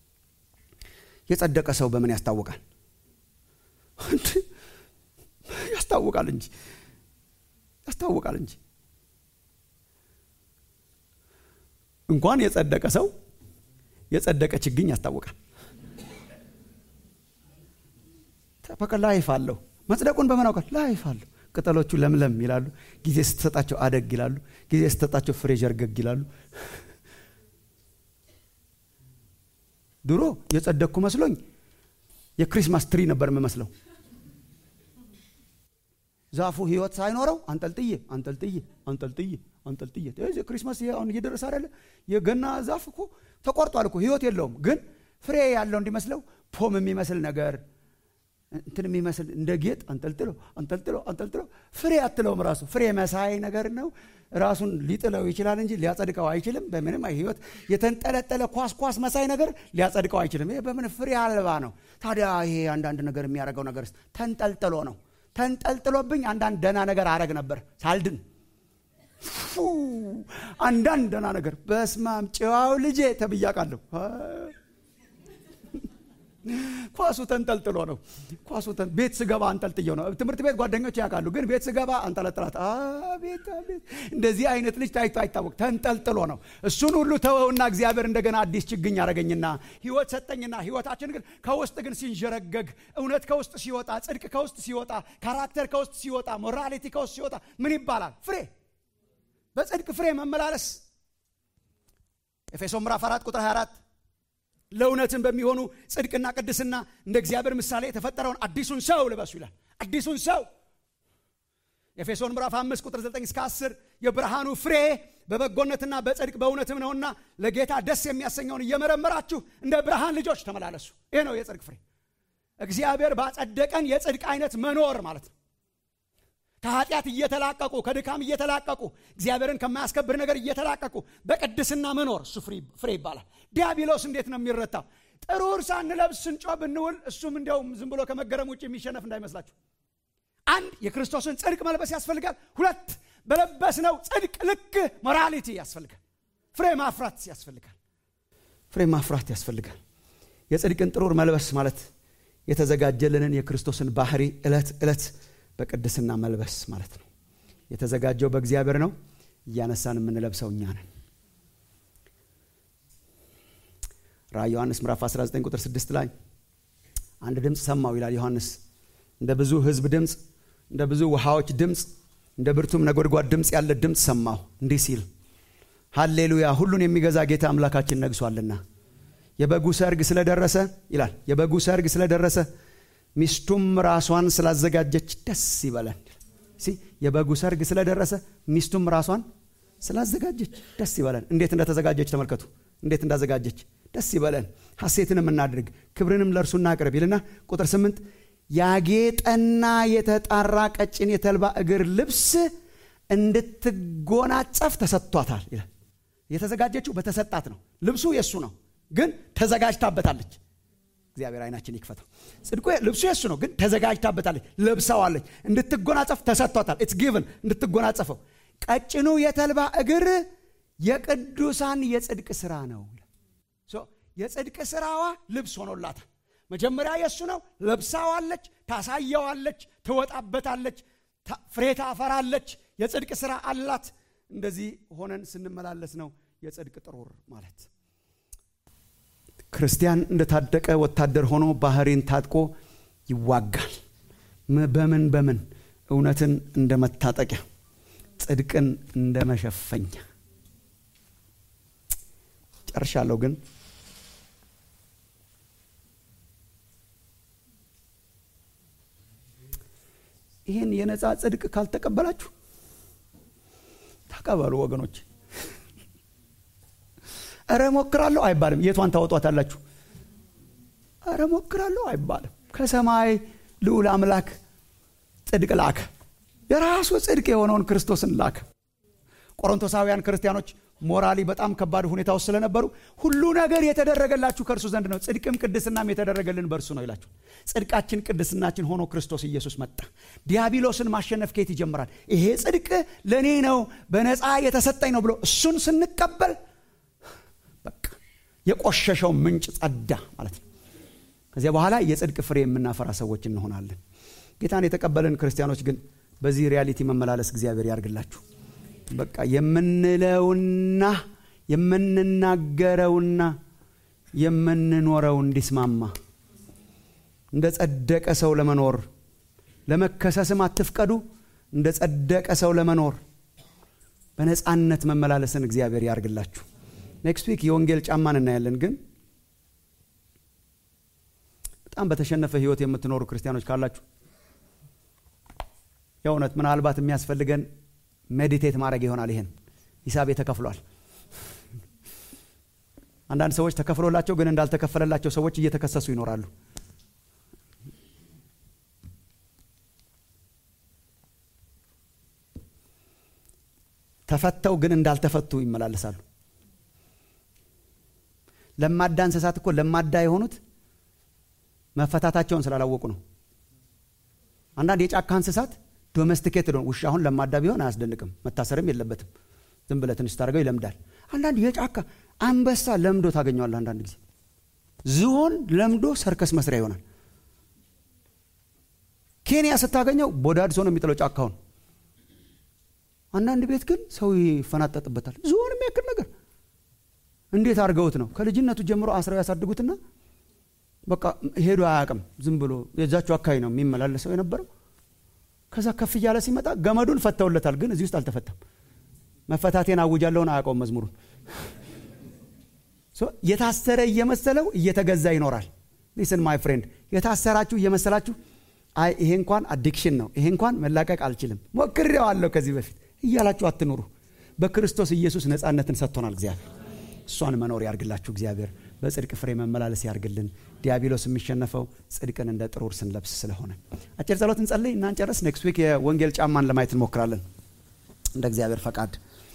የጸደቀ ሰው በምን ያስታውቃል ያስታውቃል እንጂ ያስታውቃል እንጂ እንኳን የጸደቀ ሰው የጸደቀ ችግኝ ያስታውቃል በቃ ላይፍ አለው መጽደቁን በምን አውቃል ላይፍ አለው ቅጠሎቹ ለምለም ይላሉ ጊዜ ስትሰጣቸው አደግ ይላሉ ጊዜ ስትሰጣቸው ፍሬ ጀርገግ ይላሉ ድሮ የጸደቅኩ መስሎኝ የክሪስማስ ትሪ ነበር የምመስለው ዛፉ ህይወት ሳይኖረው አንጠልጥዬ አንጠልጥዬ አንጠልጥዬ አንጠልጥዬ ክሪስማስ አሁን እየደረሰ አይደለ የገና ዛፍ እኮ ተቆርጧል እኮ ህይወት የለውም ግን ፍሬ ያለው እንዲመስለው ፖም የሚመስል ነገር እንትን የሚመስል እንደ ጌጥ አንጠልጥሎ አንጠልጥሎ አንጠልጥሎ ፍሬ አትለውም ራሱ ፍሬ መሳይ ነገር ነው ራሱን ሊጥለው ይችላል እንጂ ሊያጸድቀው አይችልም በምንም ህይወት የተንጠለጠለ ኳስ ኳስ መሳይ ነገር ሊያጸድቀው አይችልም ይሄ በምን ፍሬ አልባ ነው ታዲያ ይሄ አንዳንድ ነገር የሚያደርገው ነገር ተንጠልጥሎ ነው ተንጠልጥሎብኝ አንዳንድ ደና ነገር አረግ ነበር ሳልድን አንዳንድ ደና ነገር በስማም ጨዋው ልጄ ተብያቃለሁ ኳሱ ተንጠልጥሎ ነው ኳሱ ቤት ስገባ አንጠልጥየው ነው ትምህርት ቤት ጓደኞች ያውቃሉ ግን ቤት ስገባ አንጠለጥላት አቤት አቤት እንደዚህ አይነት ልጅ ታይቶ አይታወቅ ተንጠልጥሎ ነው እሱን ሁሉ ተወውና እግዚአብሔር እንደገና አዲስ ችግኝ ያደረገኝና ህይወት ሰጠኝና ህይወታችን ግን ከውስጥ ግን ሲንዠረገግ እውነት ከውስጥ ሲወጣ ጽድቅ ከውስጥ ሲወጣ ካራክተር ከውስጥ ሲወጣ ሞራሊቲ ከውስጥ ሲወጣ ምን ይባላል ፍሬ በጽድቅ ፍሬ መመላለስ ኤፌሶ ምዕራፍ 4 ቁጥር 24 ለእውነትን በሚሆኑ ጽድቅና ቅድስና እንደ እግዚአብሔር ምሳሌ የተፈጠረውን አዲሱን ሰው ልበሱ ይላል አዲሱን ሰው ኤፌሶን ምዕራፍ 5 ቁጥር 9 እስከ 10 የብርሃኑ ፍሬ በበጎነትና በጽድቅ በእውነትም ነውና ለጌታ ደስ የሚያሰኘውን እየመረመራችሁ እንደ ብርሃን ልጆች ተመላለሱ ይህ ነው የጽድቅ ፍሬ እግዚአብሔር ባጸደቀን የጽድቅ አይነት መኖር ማለት ነው ከኃጢአት እየተላቀቁ ከድካም እየተላቀቁ እግዚአብሔርን ከማያስከብር ነገር እየተላቀቁ በቅድስና መኖር እሱ ፍሬ ይባላል ዲያብሎስ እንዴት ነው የሚረታው ጥሩር ሳንለብስ ስንጮ ብንውል እሱም እንዲያውም ዝም ብሎ ከመገረም ውጭ የሚሸነፍ እንዳይመስላችሁ አንድ የክርስቶስን ጽድቅ መልበስ ያስፈልጋል ሁለት በለበስነው ጽድቅ ልክ ሞራሊቲ ያስፈልጋል ፍሬ ማፍራት ያስፈልጋል ፍሬ ማፍራት ያስፈልጋል የጽድቅን ጥሩር መልበስ ማለት የተዘጋጀልንን የክርስቶስን ባህሪ ዕለት ዕለት በቅድስና መልበስ ማለት ነው የተዘጋጀው በእግዚአብሔር ነው እያነሳን የምንለብሰው እኛ ነን ራ ዮሐንስ ምዕራፍ 19 ቁጥር 6 ላይ አንድ ድምፅ ሰማው ይላል ዮሐንስ እንደ ብዙ ህዝብ ድምፅ እንደ ብዙ ውሃዎች ድምፅ እንደ ብርቱም ነጎድጓድ ድምፅ ያለ ድምፅ ሰማሁ እንዲህ ሲል ሃሌሉያ ሁሉን የሚገዛ ጌታ አምላካችን ነግሷልና የበጉ ሰርግ ስለደረሰ ይላል የበጉ ሰርግ ስለደረሰ ሚስቱም ራሷን ስላዘጋጀች ደስ ይበለን የበጉ ሰርግ ስለደረሰ ሚስቱም ራሷን ስላዘጋጀች ደስ ይበለን እንዴት እንደተዘጋጀች ተመልከቱ እንዴት እንዳዘጋጀች ደስ ይበለን ሐሴትንም እናድርግ ክብርንም ለእርሱ እናቅርብ ይልና ቁጥር ስምንት ያጌጠና የተጣራ ቀጭን የተልባ እግር ልብስ እንድትጎናጸፍ ተሰጥቷታል ይላል የተዘጋጀችው በተሰጣት ነው ልብሱ የእሱ ነው ግን ተዘጋጅታበታለች እግዚአብሔር አይናችን ይክፈተው ጽድቁ ልብሱ የሱ ነው ግን ተዘጋጅታበታለች ለብሰዋለች እንድትጎናጸፍ ተሰጥቷታል ኢትስ ጊቭን እንድትጎናጸፈው ቀጭኑ የተልባ እግር የቅዱሳን የጽድቅ ስራ ነው የጽድቅ ስራዋ ልብስ ሆኖላታል መጀመሪያ የእሱ ነው ለብሳዋለች ታሳየዋለች ትወጣበታለች ፍሬ ታፈራለች የጽድቅ ስራ አላት እንደዚህ ሆነን ስንመላለስ ነው የጽድቅ ጥሩር ማለት ክርስቲያን እንደታደቀ ወታደር ሆኖ ባህሪን ታጥቆ ይዋጋል በምን በምን እውነትን እንደ መታጠቂያ ጽድቅን እንደ መሸፈኛ ጨርሻለሁ ግን ይህን የነፃ ጽድቅ ካልተቀበላችሁ ተቀበሉ ወገኖች እረ ሞክራለሁ አይባልም የቷን ታወጧታላችሁ እረ ሞክራለሁ አይባልም ከሰማይ ልዑል አምላክ ጽድቅ ላከ የራሱ ጽድቅ የሆነውን ክርስቶስን ላከ ቆሮንቶሳውያን ክርስቲያኖች ሞራሊ በጣም ከባድ ሁኔታ ውስጥ ስለነበሩ ሁሉ ነገር የተደረገላችሁ ከእርሱ ዘንድ ነው ጽድቅም ቅድስናም የተደረገልን በእርሱ ነው ይላችሁ ጽድቃችን ቅድስናችን ሆኖ ክርስቶስ ኢየሱስ መጣ ዲያብሎስን ማሸነፍ ከየት ይጀምራል ይሄ ጽድቅ ለእኔ ነው በነፃ የተሰጠኝ ነው ብሎ እሱን ስንቀበል በቃ የቆሸሸው ምንጭ ጸዳ ማለት ነው ከዚያ በኋላ የጽድቅ ፍሬ የምናፈራ ሰዎች እንሆናለን ጌታን የተቀበልን ክርስቲያኖች ግን በዚህ ሪያሊቲ መመላለስ እግዚአብሔር ያርግላችሁ በቃ የምንለውና የምንናገረውና የምንኖረው እንዲስማማ እንደ ጸደቀ ሰው ለመኖር ለመከሰስም አትፍቀዱ እንደ ጸደቀ ሰው ለመኖር በነፃነት መመላለስን እግዚአብሔር ያርግላችሁ ኔክስት ዊክ የወንጌል ጫማን እናያለን ግን በጣም በተሸነፈ ህይወት የምትኖሩ ክርስቲያኖች ካላችሁ የእውነት ምናልባት የሚያስፈልገን ሜዲቴት ማድረግ ይሆናል ይሄን ሂሳቤ ተከፍሏል አንዳንድ ሰዎች ተከፍሎላቸው ግን እንዳልተከፈለላቸው ሰዎች እየተከሰሱ ይኖራሉ ተፈተው ግን እንዳልተፈቱ ይመላለሳሉ ለማዳ እንስሳት እኮ ለማዳ የሆኑት መፈታታቸውን ስላላወቁ ነው አንዳንድ የጫካ እንስሳት ዶሜስቲኬት ነው ውሻ አሁን ለማዳ ቢሆን አያስደንቅም መታሰርም የለበትም ዝም ብለ ትንሽ ታደርገው ይለምዳል አንዳንድ የጫካ አንበሳ ለምዶ ታገኘዋል አንዳንድ ጊዜ ዝሆን ለምዶ ሰርከስ መስሪያ ይሆናል ኬንያ ስታገኘው ቦዳድሶ ነው የሚጥለው ጫካውን አንዳንድ ቤት ግን ሰው ይፈናጠጥበታል ዝሆን የሚያክል ነገር እንዴት አድርገውት ነው ከልጅነቱ ጀምሮ አስረው ያሳድጉትና በቃ ሄዶ አያቅም ዝም ብሎ የዛቸው አካባቢ ነው የሚመላለሰው የነበረው ከዛ ከፍ እያለ ሲመጣ ገመዱን ፈተውለታል ግን እዚህ ውስጥ አልተፈታም መፈታቴን አውጃለሁን አያውቀውም መዝሙሩን የታሰረ እየመሰለው እየተገዛ ይኖራል ሊስን ማይ ፍሬንድ የታሰራችሁ እየመሰላችሁ አይ ይሄ እንኳን አዲክሽን ነው ይሄ እንኳን መላቀቅ አልችልም ሞክሬዋለሁ ከዚህ በፊት እያላችሁ አትኑሩ በክርስቶስ ኢየሱስ ነፃነትን ሰጥቶናል እግዚአብሔር እሷን መኖር ያርግላችሁ እግዚአብሔር በጽድቅ ፍሬ መመላለስ ያርግልን ዲያብሎስ የሚሸነፈው ጽድቅን እንደ ጥሩር ስንለብስ ስለሆነ አጭር ጸሎት እንጸልይ እና እንጨረስ ኔክስት ዊክ የወንጌል ጫማን ለማየት እንሞክራለን እንደ እግዚአብሔር ፈቃድ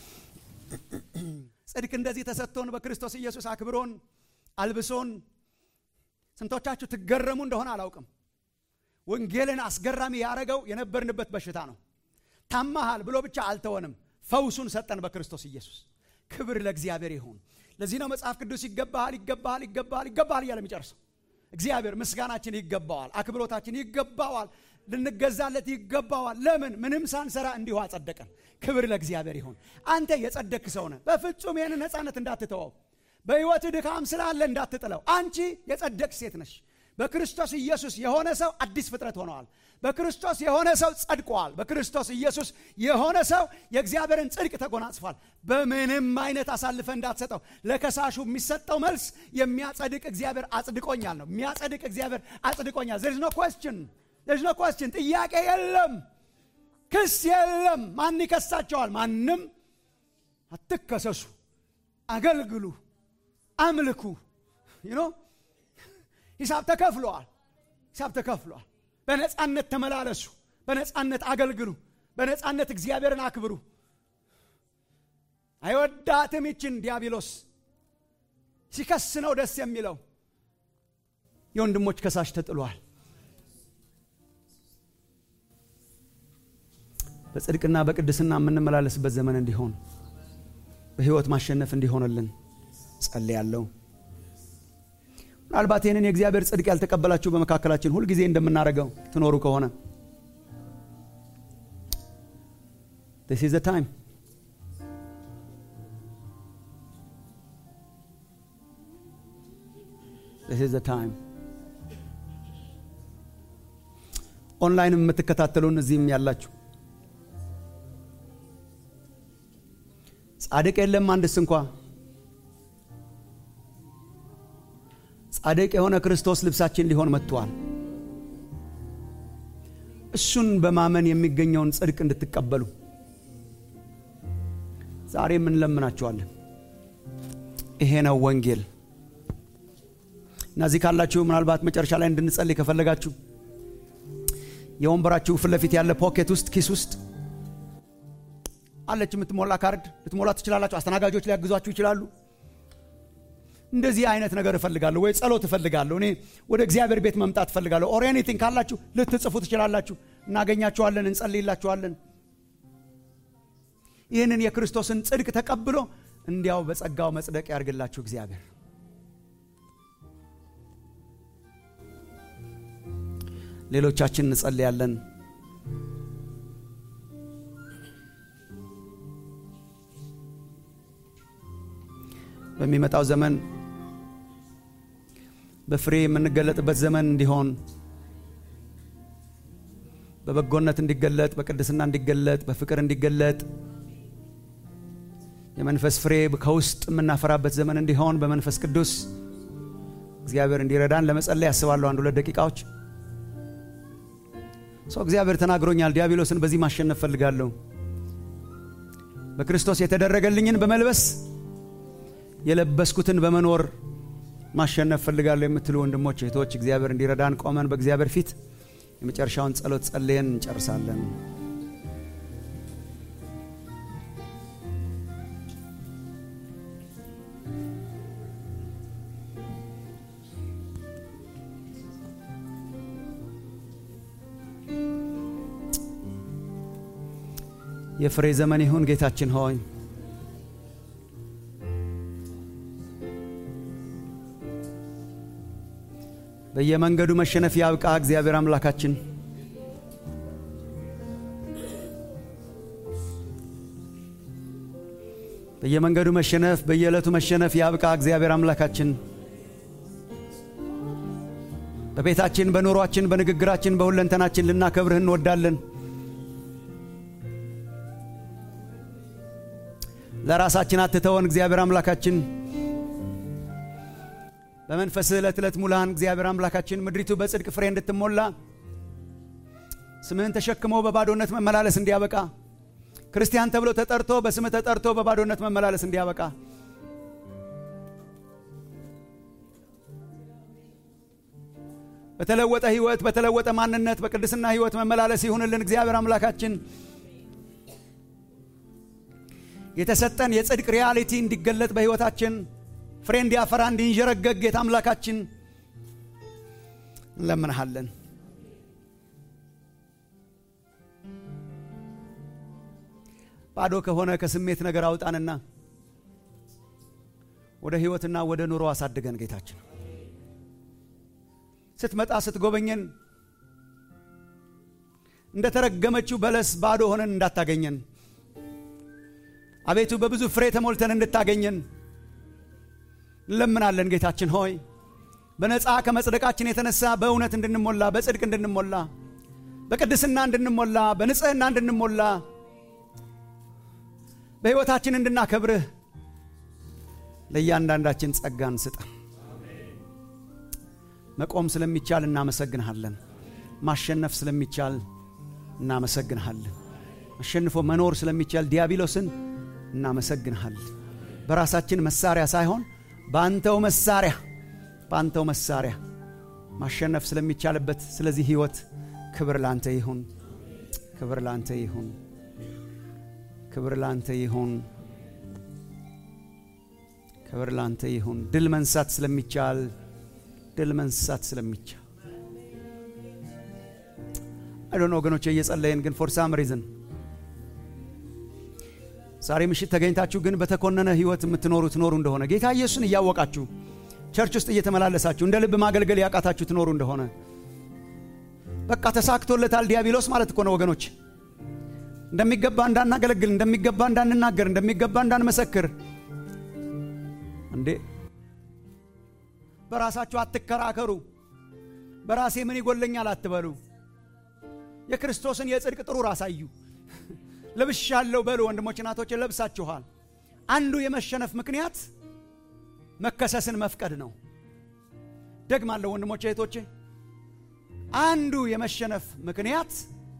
ጽድቅ እንደዚህ ተሰጥቶን በክርስቶስ ኢየሱስ አክብሮን አልብሶን ስንቶቻችሁ ትገረሙ እንደሆነ አላውቅም ወንጌልን አስገራሚ ያደረገው የነበርንበት በሽታ ነው ታማሃል ብሎ ብቻ አልተወንም ፈውሱን ሰጠን በክርስቶስ ኢየሱስ ክብር ለእግዚአብሔር ይሁን ለዚህ ነው መጽሐፍ ቅዱስ ይገባሃል ይገባሃል ይገባሃል ይገባሃል እያለ የሚጨርሰው እግዚአብሔር ምስጋናችን ይገባዋል አክብሮታችን ይገባዋል ልንገዛለት ይገባዋል ለምን ምንም ሳንሰራ እንዲሁ አጸደቀን ክብር ለእግዚአብሔር ይሁን አንተ የጸደክ ሰው ነህ በፍጹም ይህን ነፃነት እንዳትተወው በሕይወት ድካም ስላለ እንዳትጥለው አንቺ የጸደቅ ሴት ነሽ በክርስቶስ ኢየሱስ የሆነ ሰው አዲስ ፍጥረት ሆነዋል በክርስቶስ የሆነ ሰው ጸድቀዋል በክርስቶስ ኢየሱስ የሆነ ሰው የእግዚአብሔርን ጽድቅ ተጎናጽፏል በምንም አይነት አሳልፈ እንዳትሰጠው ለከሳሹ የሚሰጠው መልስ የሚያጸድቅ እግዚአብሔር አጽድቆኛል ነው የሚያጸድቅ እግዚአብሔር አጽድቆኛል ዘርዝ ኖ ኮስችን ዘርዝ ኖ ኮስችን ጥያቄ የለም ክስ የለም ማን ይከሳቸዋል ማንም አትከሰሱ አገልግሉ አምልኩ ዩኖ ሂሳብ ተከፍለዋል ሂሳብ ተከፍለዋል በነፃነት ተመላለሱ በነፃነት አገልግሉ በነፃነት እግዚአብሔርን አክብሩ አይወዳትም ይችን ዲያብሎስ ሲከስ ነው ደስ የሚለው የወንድሞች ከሳሽ ተጥሏል በጽድቅና በቅድስና የምንመላለስበት ዘመን እንዲሆን በህይወት ማሸነፍ እንዲሆንልን ጸልያለሁ ምናልባት ይህንን የእግዚአብሔር ጽድቅ ያልተቀበላችሁ በመካከላችን ሁልጊዜ እንደምናደርገው ትኖሩ ከሆነ this is the time this is the time ኦንላይንም የምትከታተሉን እዚህም ያላችሁ ጻድቅ የለም አንድስ እንኳ ጻድቅ የሆነ ክርስቶስ ልብሳችን ሊሆን መጥቷል እሱን በማመን የሚገኘውን ጽድቅ እንድትቀበሉ ዛሬም እንለምናችኋለን ይሄ ነው ወንጌል እና እዚህ ካላችሁ ምናልባት መጨረሻ ላይ እንድንጸልይ ከፈለጋችሁ የወንበራችሁ ፊት ለፊት ያለ ፖኬት ውስጥ ኪስ ውስጥ አለች የምትሞላ ካርድ ልትሞላ ትችላላችሁ አስተናጋጆች ሊያግዟችሁ ይችላሉ እንደዚህ አይነት ነገር እፈልጋለሁ ወይ ጸሎት እፈልጋለሁ እኔ ወደ እግዚአብሔር ቤት መምጣት እፈልጋለሁ ኦር ኤኒቲንግ ካላችሁ ልትጽፉ ትችላላችሁ እናገኛችኋለን እንጸልይላችኋለን ይህንን የክርስቶስን ጽድቅ ተቀብሎ እንዲያው በጸጋው መጽደቅ ያርግላችሁ እግዚአብሔር ሌሎቻችን እንጸልያለን በሚመጣው ዘመን በፍሬ የምንገለጥበት ዘመን እንዲሆን በበጎነት እንዲገለጥ በቅድስና እንዲገለጥ በፍቅር እንዲገለጥ የመንፈስ ፍሬ ከውስጥ የምናፈራበት ዘመን እንዲሆን በመንፈስ ቅዱስ እግዚአብሔር እንዲረዳን ለመጸለይ ያስባለሁ አንድ ሁለት ደቂቃዎች ሰው እግዚአብሔር ተናግሮኛል ዲያብሎስን በዚህ ማሸነፍ ፈልጋለሁ በክርስቶስ የተደረገልኝን በመልበስ የለበስኩትን በመኖር ማሸነፍ ፈልጋለሁ የምትሉ ወንድሞች እህቶች እግዚአብሔር እንዲረዳን ቆመን በእግዚአብሔር ፊት የመጨረሻውን ጸሎት ጸልየን እንጨርሳለን የፍሬ ዘመን ይሁን ጌታችን ሆይ በየመንገዱ መሸነፍ ያብቃ እግዚአብሔር አምላካችን በየመንገዱ መሸነፍ በየዕለቱ መሸነፍ ያብቃ እግዚአብሔር አምላካችን በቤታችን በኑሯችን በንግግራችን በሁለንተናችን ልናከብርህ እንወዳለን ለራሳችን አትተወን እግዚአብሔር አምላካችን በመንፈስህ ዕለት ዕለት ሙላን እግዚአብሔር አምላካችን ምድሪቱ በጽድቅ ፍሬ እንድትሞላ ስምህን ተሸክሞ በባዶነት መመላለስ እንዲያበቃ ክርስቲያን ተብሎ ተጠርቶ በስምህ ተጠርቶ በባዶነት መመላለስ እንዲያበቃ በተለወጠ ህይወት በተለወጠ ማንነት በቅድስና ህይወት መመላለስ ይሁንልን እግዚአብሔር አምላካችን የተሰጠን የጽድቅ ሪያሊቲ እንዲገለጥ በህይወታችን ፍሬ እንዲያፈራ እንዲንዠረገግ ጌታ አምላካችን እንለምንሃለን ባዶ ከሆነ ከስሜት ነገር አውጣንና ወደ ህይወትና ወደ ኑሮ አሳድገን ጌታችን ስትመጣ ስትጎበኘን እንደተረገመችው በለስ ባዶ ሆነን እንዳታገኘን አቤቱ በብዙ ፍሬ ተሞልተን እንድታገኘን እንለምናለን ጌታችን ሆይ በነፃ ከመጽደቃችን የተነሳ በእውነት እንድንሞላ በጽድቅ እንድንሞላ በቅድስና እንድንሞላ በንጽህና እንድንሞላ በሕይወታችን እንድናከብርህ ለእያንዳንዳችን ጸጋን ስጠን መቆም ስለሚቻል እናመሰግንሃለን ማሸነፍ ስለሚቻል እናመሰግንሃለን አሸንፎ መኖር ስለሚቻል ዲያብሎስን እናመሰግንሃለን በራሳችን መሳሪያ ሳይሆን በአንተው መሳሪያ በአንተው መሳሪያ ማሸነፍ ስለሚቻልበት ስለዚህ ህይወት ክብር ላንተ ይሁን ክብር ላንተ ይሁን ክብር ላንተ ይሁን ክብር ላንተ ይሁን። ድል መንሳት ስለሚቻል ድል መንሳት ስለሚቻል አይዶን ወገኖች እየጸለየን ግን ፎር ሳም ሪዝን ዛሬ ምሽት ተገኝታችሁ ግን በተኮነነ ህይወት የምትኖሩ ትኖሩ እንደሆነ ጌታ ኢየሱስን እያወቃችሁ ቸርች ውስጥ እየተመላለሳችሁ እንደ ልብ ማገልገል ያቃታችሁ ትኖሩ እንደሆነ በቃ ተሳክቶለታል ዲያብሎስ ማለት እኮ ነው ወገኖች። እንደሚገባ እንዳናገለግል፣ እንደሚገባ እንዳንናገር፣ እንደሚገባ እንዳንመሰክር እንዴ በራሳችሁ አትከራከሩ። በራሴ ምን ይጎለኛል አትበሉ። የክርስቶስን የጽድቅ ጥሩር አሳዩ። ለብሻለሁ በሉ። ወንድሞች እናቶች ለብሳችኋል። አንዱ የመሸነፍ ምክንያት መከሰስን መፍቀድ ነው። ደግማለሁ ወንድሞች እህቶቼ፣ አንዱ የመሸነፍ ምክንያት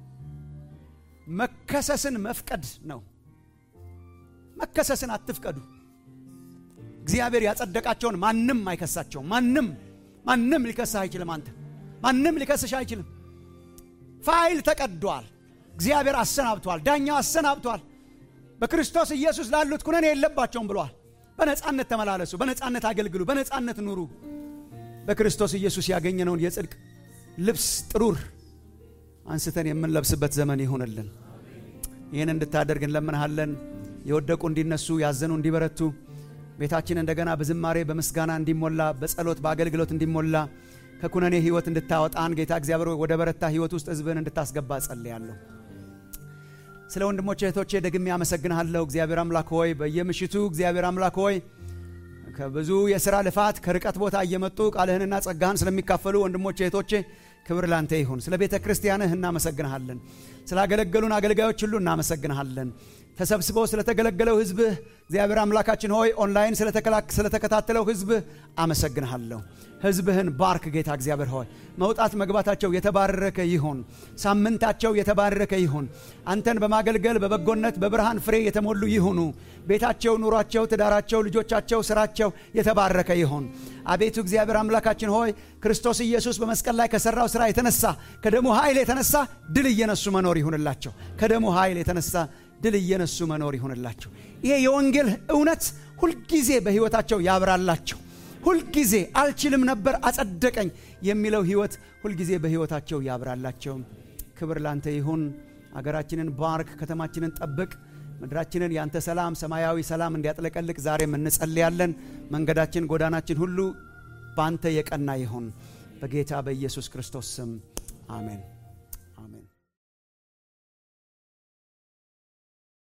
መከሰስን መፍቀድ ነው። መከሰስን አትፍቀዱ። እግዚአብሔር ያጸደቃቸውን ማንም አይከሳቸውም። ማንም ማንም ሊከስህ አይችልም። አንተ ማንም ሊከስሽ አይችልም። ፋይል ተቀዷል። እግዚአብሔር አሰናብቷል። ዳኛው አሰናብቷል። በክርስቶስ ኢየሱስ ላሉት ኩነኔ የለባቸውም ብሏል። በነፃነት ተመላለሱ፣ በነፃነት አገልግሉ፣ በነፃነት ኑሩ። በክርስቶስ ኢየሱስ ያገኘነውን የጽድቅ ልብስ ጥሩር አንስተን የምንለብስበት ዘመን ይሆንልን። ይህን እንድታደርግ እንለምንሃለን። የወደቁ እንዲነሱ፣ ያዘኑ እንዲበረቱ፣ ቤታችን እንደገና በዝማሬ በምስጋና እንዲሞላ፣ በጸሎት በአገልግሎት እንዲሞላ ከኩነኔ ህይወት እንድታወጣን ጌታ እግዚአብሔር ወደ በረታ ህይወት ውስጥ ህዝብን እንድታስገባ ጸልያለሁ። ስለ ወንድሞቼ እህቶቼ ደግሜ አመሰግንሃለሁ። እግዚአብሔር አምላክ ሆይ በየምሽቱ እግዚአብሔር አምላክ ሆይ ከብዙ የሥራ ልፋት ከርቀት ቦታ እየመጡ ቃልህንና ጸጋህን ስለሚካፈሉ ወንድሞቼ እህቶቼ ክብር ላንተ ይሁን። ስለ ቤተ ክርስቲያንህ እናመሰግንሃለን። ስላገለገሉን አገልጋዮች ሁሉ እናመሰግንሃለን። ተሰብስበው ስለተገለገለው ህዝብህ እግዚአብሔር አምላካችን ሆይ ኦንላይን ስለተከታተለው ህዝብህ አመሰግንሃለሁ። ህዝብህን ባርክ ጌታ እግዚአብሔር ሆይ መውጣት መግባታቸው የተባረከ ይሁን። ሳምንታቸው የተባረከ ይሁን። አንተን በማገልገል በበጎነት በብርሃን ፍሬ የተሞሉ ይሁኑ። ቤታቸው፣ ኑሯቸው፣ ትዳራቸው፣ ልጆቻቸው፣ ስራቸው የተባረከ ይሁን። አቤቱ እግዚአብሔር አምላካችን ሆይ ክርስቶስ ኢየሱስ በመስቀል ላይ ከሰራው ስራ የተነሳ ከደሙ ኃይል የተነሳ ድል እየነሱ መኖር ይሁንላቸው። ከደሙ ኃይል የተነሳ ድል እየነሱ መኖር ይሁንላቸው። ይሄ የወንጌል እውነት ሁልጊዜ በህይወታቸው ያብራላቸው። ሁልጊዜ አልችልም ነበር አጸደቀኝ የሚለው ህይወት ሁልጊዜ በህይወታቸው ያብራላቸው። ክብር ላንተ ይሁን። አገራችንን ባርክ፣ ከተማችንን ጠብቅ፣ ምድራችንን ያንተ ሰላም ሰማያዊ ሰላም እንዲያጥለቀልቅ ዛሬም እንጸልያለን። መንገዳችን፣ ጎዳናችን ሁሉ በአንተ የቀና ይሁን። በጌታ በኢየሱስ ክርስቶስ ስም አሜን።